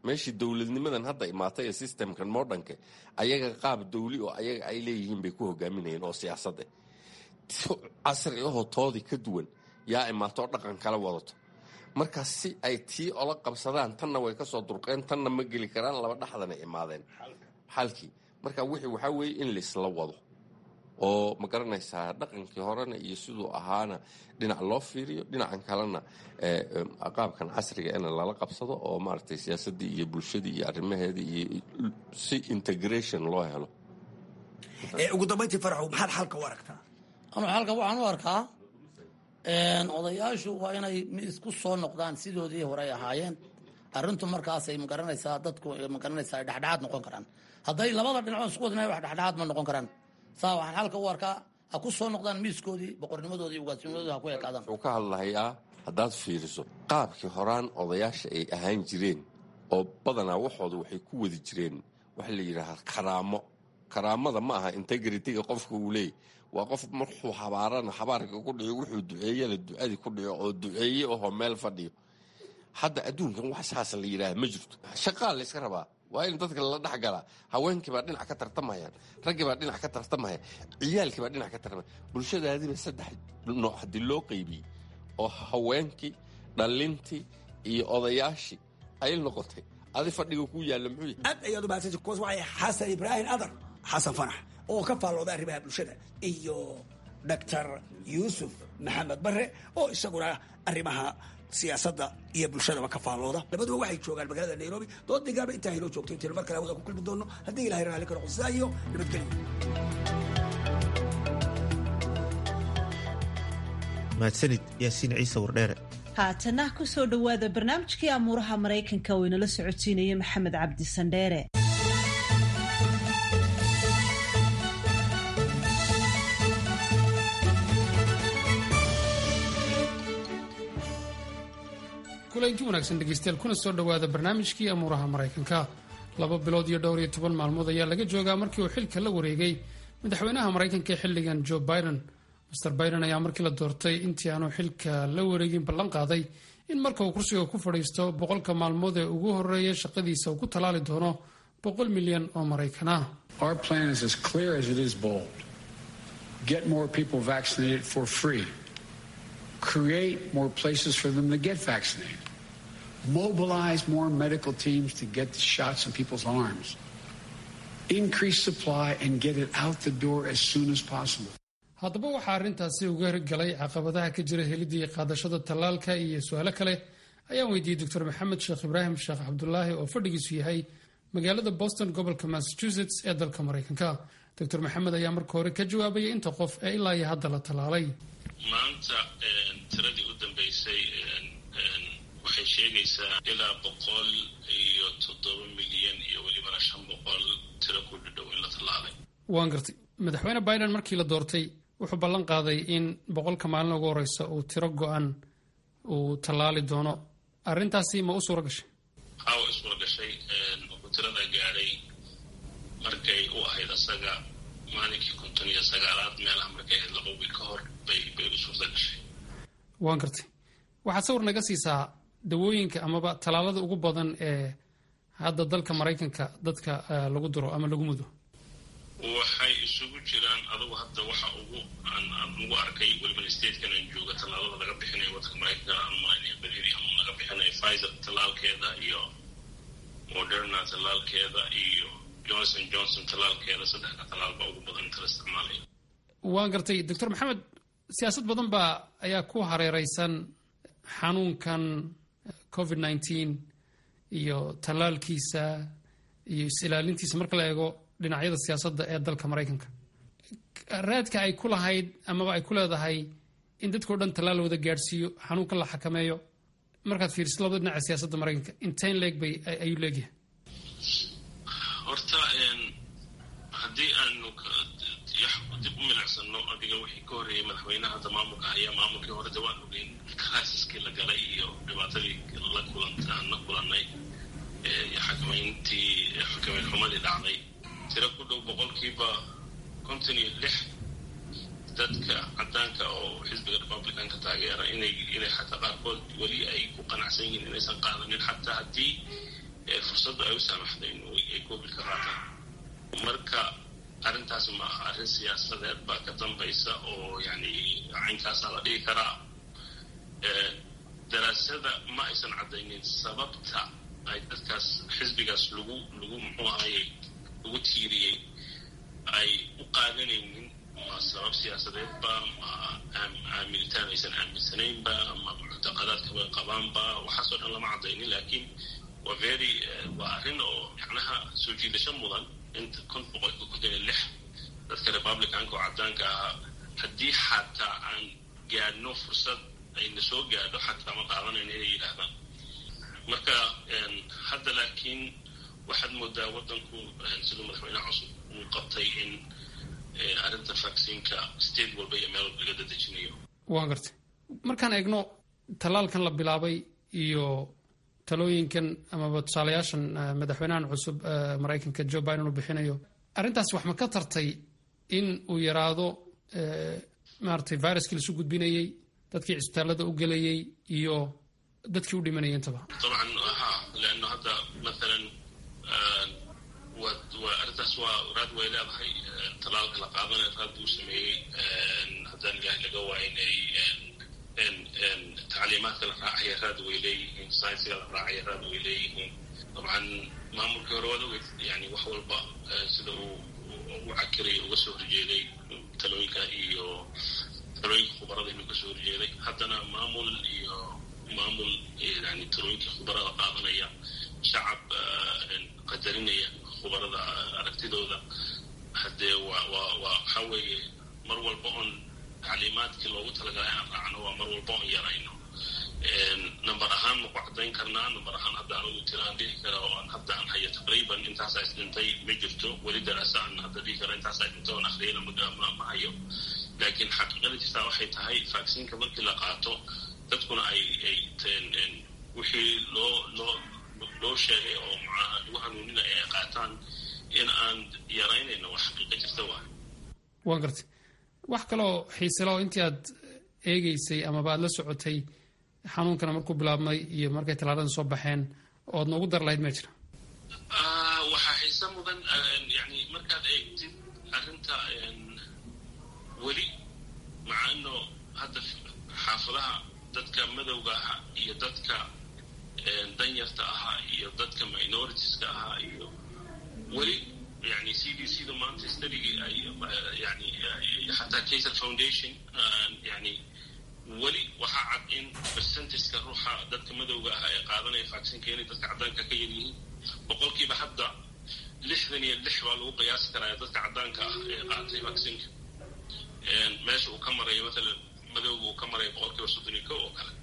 meeshii dowladnimadan hadda imaatay ee systemkan modernka ayaga qaab dawli oo ayaga ay leeyihiin bay ku hogaaminayeen oo siyaasadda casri ahoo toodii ka duwan yaa imaato oo dhaqan kala wadato marka si ay tii ola qabsadaan tanna way ka soo durqeen tanna ma geli karaan laba dhexdana imaadeen xalkii marka wixii waxaa weeye in laisla wado oo ma garanaysaa dhaqankii horena iyo siduu ahaana dhinac loo fiiriyo dhinacan kalena qaabkan casriga in lala qabsado oo maaragtay siyaasaddii iyo bulshadii iyo arrimaheedii iyo si integration loo helo ugu dambayntii faraxow maxaad xalka u aragtaa anu xalka waxaan u arkaa odayaashu waa inay isku soo noqdaan sidoodii hore ay ahaayeen arrintu markaasay magaranaysaa dadku magaranaysaa ay dhexdhexaad noqon karaan hadday labada dhinacood isku wadnay wax dhexdhexaad ma noqon karaan saa waxaan xalka u arkaa ha ku soo noqdaan miiskoodii boqornimadoodii ugaasnimadoodii ha ku ekaadaan wuxuu ka hadlahayaa haddaad fiiriso qaabkii horaan odayaasha ay ahaan jireen oo badanaa waxooda waxay ku wadi jireen waxa la yidhaahaa karaamo karaamada ma aha integritiga qofka uu leeyay waa qof markuu habaarana habaarka ku dhico wuxuu duceeyana ducadii ku dhico oo duceeye ahoo meel fadhiyo hadda adduunkan wax saas la yidhaaha ma jirto shaqaa layska rabaa waa in dadka lala dhex galaa haweenkii baa dhinac ka tartamayaan raggii baa dhinac ka tartamaya ciyaalkii baa dhinac ka tartamaya bulshadaadiiba saddex nooc haddii loo qaybiyey oo haweenkii dhallintii iyo odayaashii ay noqotay adi fadhiga ku yaalla muxuu aad ayaad umahadsanta kuwaas waxay xasan ibraahim adar xasan fanax oo ka faallooda arrimaha bulshada iyo doctor yuusuf maxamed bare oo isaguna arrimaha siyaasadda iyo bulshadaba ka faallooda labaduba waxay joogaan magaalada nairobi dood digaaba intaa haynoo joogto intaynu mar kale hawada ku kulmi doono haddii ilahay raalli ka noqo sidaa iyo nabadgelyo mahadsanid yaasiin ciise wardheere haatana ku soo dhowaada barnaamijkii amuuraha maraykanka oo inala socodsiinaya maxamed cabdi sandheere kulanti wanaagsan dhegeystayaal kuna soo dhowaada barnaamijkii amuuraha maraykanka laba bilood iyo dhowr iyo toban maalmood ayaa laga joogaa markii uu xilka la wareegay madaxweynaha maraykanka ee xilligan joe biden master biden ayaa markii la doortay intii aanu xilka la wareegin ballan qaaday in marka uu kursiga ku fadhiisto boqolka maalmood ee ugu horeeya shaqadiisa uu ku tallaali doono boqol milyan oo maraykan ah create more places for them to get vaccinated, mobilize more medical teams to get the shots in people's arms, increase supply and get it out the door as soon as possible. haddaba waxaa arrintaasi uga hirgalay caqabadaha ka jira helidii qaadashada tallaalka iyo su-aalo kale ayaan weydiiyey doctor maxamed sheekh ibraahim sheekh cabdulaahi oo fadhigiisu yahay magaalada boston gobolka massachusetts ee dalka maraykanka doctor maxamed ayaa marka hore ka jawaabaya inta qof ee ilaa iyo hadda la tallaalay maanta tiradii u dambeysay waxay sheegaysaa ilaa boqol iyo toddoba milyan iyo welibana shan boqol tiro ku dhadhow in la tallaalay waan gartay madaxweyne biden markii la doortay wuxuu ballan qaaday in boqolka maalin ugu horeysa uu tiro go-an uu tallaali doono arrintaasi ma u suura gashay hawa isula gashay wuxuu tirada gaadhay markay u ahayd asaga maalinkii konton iyo sagaalaad meelaha markay ahayd laba wiil ka hor bay bay u suurta gashay waan gartay waxaad sawir naga siisaa dawooyinka amaba tallaalada ugu badan ee hadda dalka maraykanka dadka lagu duro ama lagu mudo waxay isugu jiraan adugu hadda waxa ugu aan aan ugu arkay weliba statekan aan jooga tallaalada laga bixinayo waddanka maraykanka aan malaynaya beriri ama laga bixinayo pfizer tallaalkeeda iyo moderna tallaalkeeda iyo johnson johnson tallaalkeeda saddexda tallaal baa ugu badan inta la isticmaalayo waan gartay doctor maxamed siyaasad badan baa ayaa ku hareereysan xanuunkan covid nineteen iyo tallaalkiisa iyo is-ilaalintiisa marka la eego dhinacyada siyaasadda ee dalka maraykanka raadka ay ku lahayd amaba ay ku leedahay in dadkao dhan tallaal wada gaadhsiiyo xanuunkan la xakameeyo markaad fiiriso labada dhinaca siyaasadda maraykanka intain leeg bay ayuu leegyahay horta haddii aanu dib u milicsano adiga wixii ka horreeyay madaxweynaha hadda maamulka ayaa maamulkii hore de waan ogeyn criisiskii la galay iyo dhibaatadii la kulantaan la kulanay iyo xakamayntii xakameyn xumadii dhacday tiro ku dhow boqolkiiba konton iyo lix dadka caddaanka oo xisbiga republicanka taageera inay inay xataa qaarkood weli ay ku qanacsan yihiin inaysan qaadanin xataa haddii fursaddu ay u saamaxday in ay covid ka qaataan marka arrintaas ma aha arrin siyaasadeed baa ka dambaysa oo yani caynkaasaa la dhigi karaa daraasada ma aysan caddaynin sababta ay dadkaas xisbigaas lagu lagu muxuu ahaye lagu tiiriyey ay u qaadanaynin ma sabab siyaasadeedba ma aaminitaan aysan aaminsanaynba ma muctaqadaadka way qabaanba waxaasoo dhan lama caddaynin laakiin waa very waa arrin oo macnaha soo jiidasho mudan inta kun boqolka konton iyo lix dadka republicanka oo caddaanka ahaa haddii xataa aan gaadhno fursad ayna soo gaadho xataa ma qaadanayna inay yidhaahdaan marka hadda laakiin waxaad moodaa waddanku siduu madaxweynaha cusub uu qabtay in arrinta vacciinka state walba iyo meel walba laga dadejinayo waan gartay markaan eegno tallaalkan la bilaabay iyo talooyinkan amaba tusaalayaashan madaxweynahan cusub maraykanka joe biden uu bixinayo arrintaas wax ma ka tartay in uu yaraado maaragtay viruskii lasu gudbinayey dadkii cisbitaallada u gelayey iyo dadkii u dhimanayay intaba طبعا ها لانه هذا مثلا arrintaas waa raad way leedahay talaalka la qaadanaya raad buu sameeyey haddaan ilahay laga waaynay tacliimaadka la raacaya raad way leeyihiin saynsiga la raacaya raad way leeyihiin dabcan maamulkii hore waad ogeyd yani wax walba sida uu u cakiray uga soo horjeeday talooyinka iyo talooyinka khubarada inuu ka soo horjeeday haddana maamul iyo maamul yani talooyinka khubarada qaadanaya shacab qadarinaya khubarada aragtidooda haddee waa waa waa waxaa weeye mar walba oon tacliimaadkii loogu talagalay aan raacno waa mar walba oon yarayno number ahaan maku caddayn karnaa number ahaan hadda anigu tiraan dhihi kara oo aan hadda aan hayo taqriiban intaasaa isdhintay ma jirto weli daraasa aan hadda dhihi kara intaasaa isdhintay oon akhriyana ma ma hayo laakiin xaqiiqada jirtaa waxay tahay vacciinka markii la qaato dadkuna ay ay wixii loo loo loo sheegay oo macnaha lagu hanuuninaya ay qaataan in aan yaraynayno wax xaqiiqa jirta waay waan gartay wax kaloo xiisela oo intii aad eegeysay amaba aad la socotay xanuunkana markuu bilaabmay iyo markay tallaaladan soo baxeen ood noogu dar lahayd ma jira waxaa xiise mudan yani markaad eegtid arrinta weli maca ino hadda xaafadaha dadka madowga ahaa iyo dadka danyarta ahaa iyo dadka minoritiska ahaa iyo weli yani c d c da maanta studigii ay yani xataa caser foundation yani weli waxaa cad in percentageka ruuxa dadka madowga ah ee qaadanaya vaccinka inay dadka caddaanka ka yaryihiin boqolkiiba hadda lixdan iyo lix baa lagu qiyaasi karaa dadka caddaanka ah ee qaatay vaccinka meesha uu ka marayo matalan madowga uu ka marayo boqolkiiba soddon iyo ko oo kale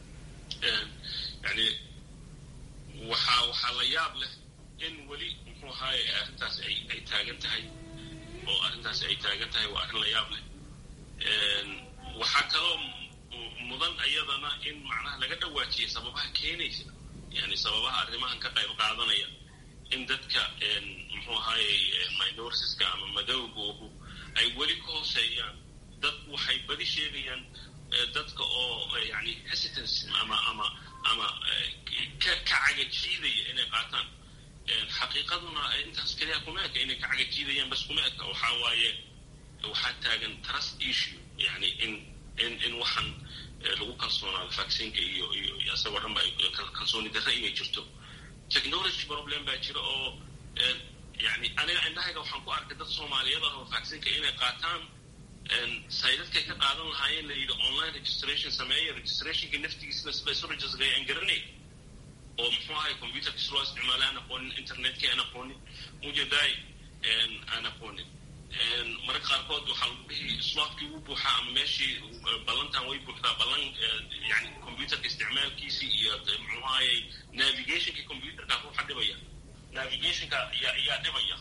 yani waxaa waxaa la yaab leh in weli muxuu ahaaye arrintaas ay ay taagan tahay oo arrintaas ay taagan tahay waa arrin la yaab leh waxaa kaloo mudan iyadana in macnaha laga dhawaajiyay sababaha keenaysa yani sababaha arrimahan ka qayb qaadanaya in dadka muxuu ahaaye minoritiska ama madowgoogu ay weli ka hooseeyaan dadku waxay badi sheegayaan dadka oo yani hesitance ama ama ama ka ka cagajiidaya inay qaataan xaqiiqaduna intaas keliya kuma eka inay ka cagajiidayaan bas kuma eka waxaa waaye waxaa taagan trust issue yani in in in waxaan lagu kalsoonaado vaccinka iyo iyo isagoo dhan ba kalsooni darre inay jirto technology problem baa jira oo yani aniga indhahayga waxaan ku arkay dad soomaaliyeed ah oo vaccinka inay qaataan saydadkay ka qaadan lahaayeen la yidhi online registration sameeya registrationka naftigiisna sida isu registraya aan garanay oo muxuu ahay computerkiis loo isticmaala aan aqoonin internetkii aan aqoonin ujeedaay aan aqoonin mararka qaarkood waxaa lagu dhihi slotkii wuu buuxaa ama meeshii ballantan way buuxdaa ballan yani computerka isticmaalkiisii iyo muxuu ahayey navigationkii computerka ruuxa dhibaya navigationka ayaa ayaa dhibaya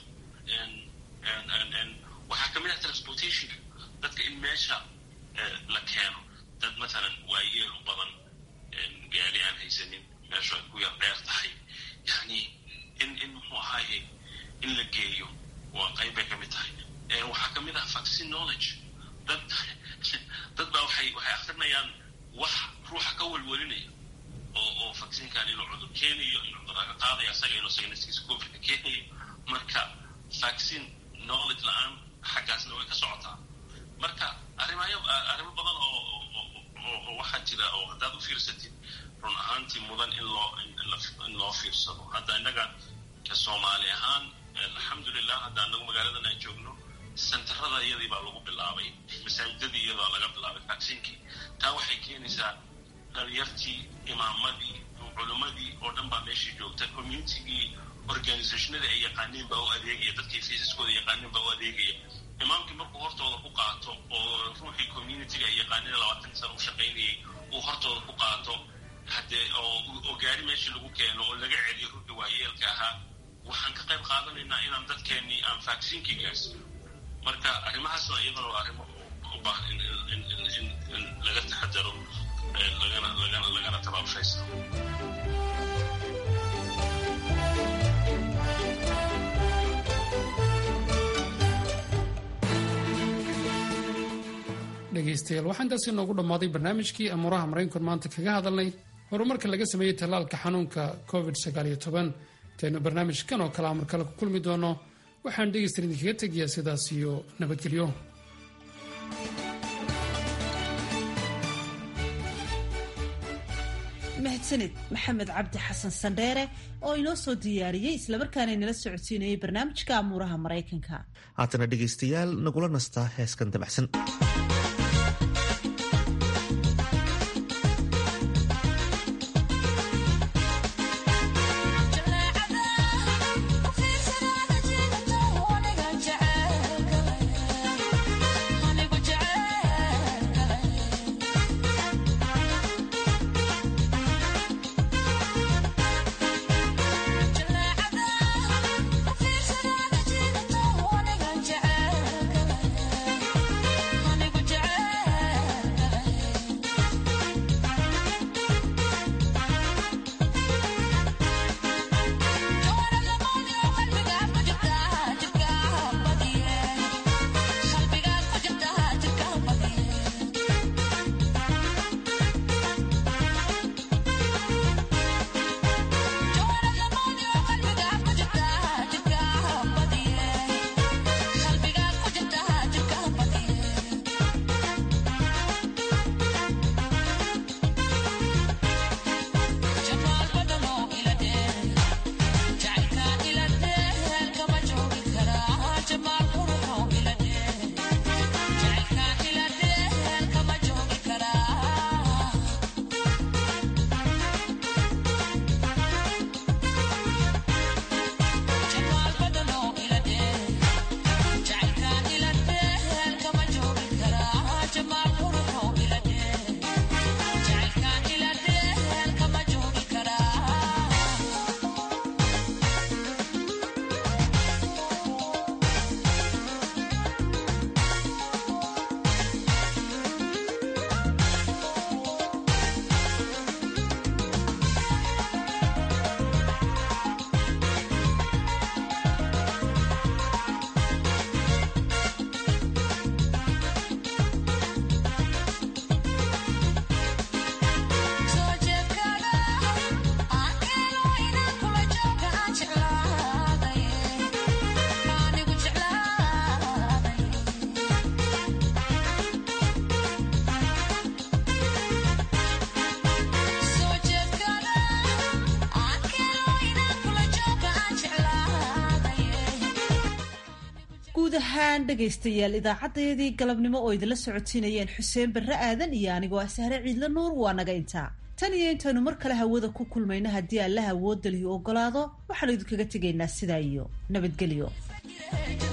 waxaa kamid ah transportationka dadka in meesha la keeno dad matalan waayeel u badan gaari aan haysanin meeshu ay ku yar dheer tahay yani in in muxuu ahaaye in la geeyo waa qayb bay kamid tahay waxaa kamid ah vaccine knowledge dad dad baa waxay waxay akrinayaan wax ruuxa ka welwelinaya oo oo vacciinkan inuu cudur keenayo inuu cudurka qaadayo asaga inuu isaga naskiisa covidka keenayo marka vaccine knowledge la-aan xaggaasna way ka socotaa marka arrimayo arrimo badan oo oo waxaa jira oo haddaad u fiirsatid run ahaantii mudan in loo in loo fiirsado hadda innaga soomaali ahaan alxamdulilah hadda anagu magaaladan aan joogno sentarada iyadii baa lagu bilaabay masaajidadii iyadoo laga bilaabay vacciinkii taa waxay keenaysaa dhalinyartii imaamadii culimmadii oo dhan baa meeshii joogta communitygii organizationadii ay yaqaaneen baa u adeegaya dadkii fiisaskooda yaqaaneen baa u adeegaya imaamkii markuu hortooda ku qaato oo ruuxii communityga ay yaqaaneen labaatan sana u shaqaynayay uu hortooda ku qaato haddee oo gaari meeshii lagu keeno oo laga celiyo ruuxii waayeelka ahaa waxaan ka qayb qaadanaynaa inaan dadkeennii aan vacciinkii gaarsiino marka arrimahaasna iyadana waa arrimo u baahan in laga taxadaro lagana lagana lagana tabaabshaysto dhegaystayaal waxaa intaasi noogu dhammaaday barnaamijkii amuuraha maraykanku maanta kaga hadalnay horumarka laga sameeyey tallaalka xanuunka covid intaynu barnaamijkan oo kale amar kale ku kulmi doono waxaan dhegaystayan idinkaga tegayaa sidaas iyo nabadgelyo mahadsanid maxamed cabdi xasan sandheere oo inoo soo diyaariyey islamarkaana inala socodsiinayay barnaamijka amuuraha maraykanka haatana dhegaystayaal nagula nastaa heeskan dabacsan guud ahaan dhegaystayaal idaacaddayadii galabnimo oo idinla socodsiinayeen xuseen barre aadan iyo anigoo ah sahre ciidla nuur waa naga intaa tan iyo intaanu mar kale hawada ku kulmayno haddii allaha awoodda lihi ogolaado waxaanu idinkaga tegaynaa sidaa iyo nabadgelyo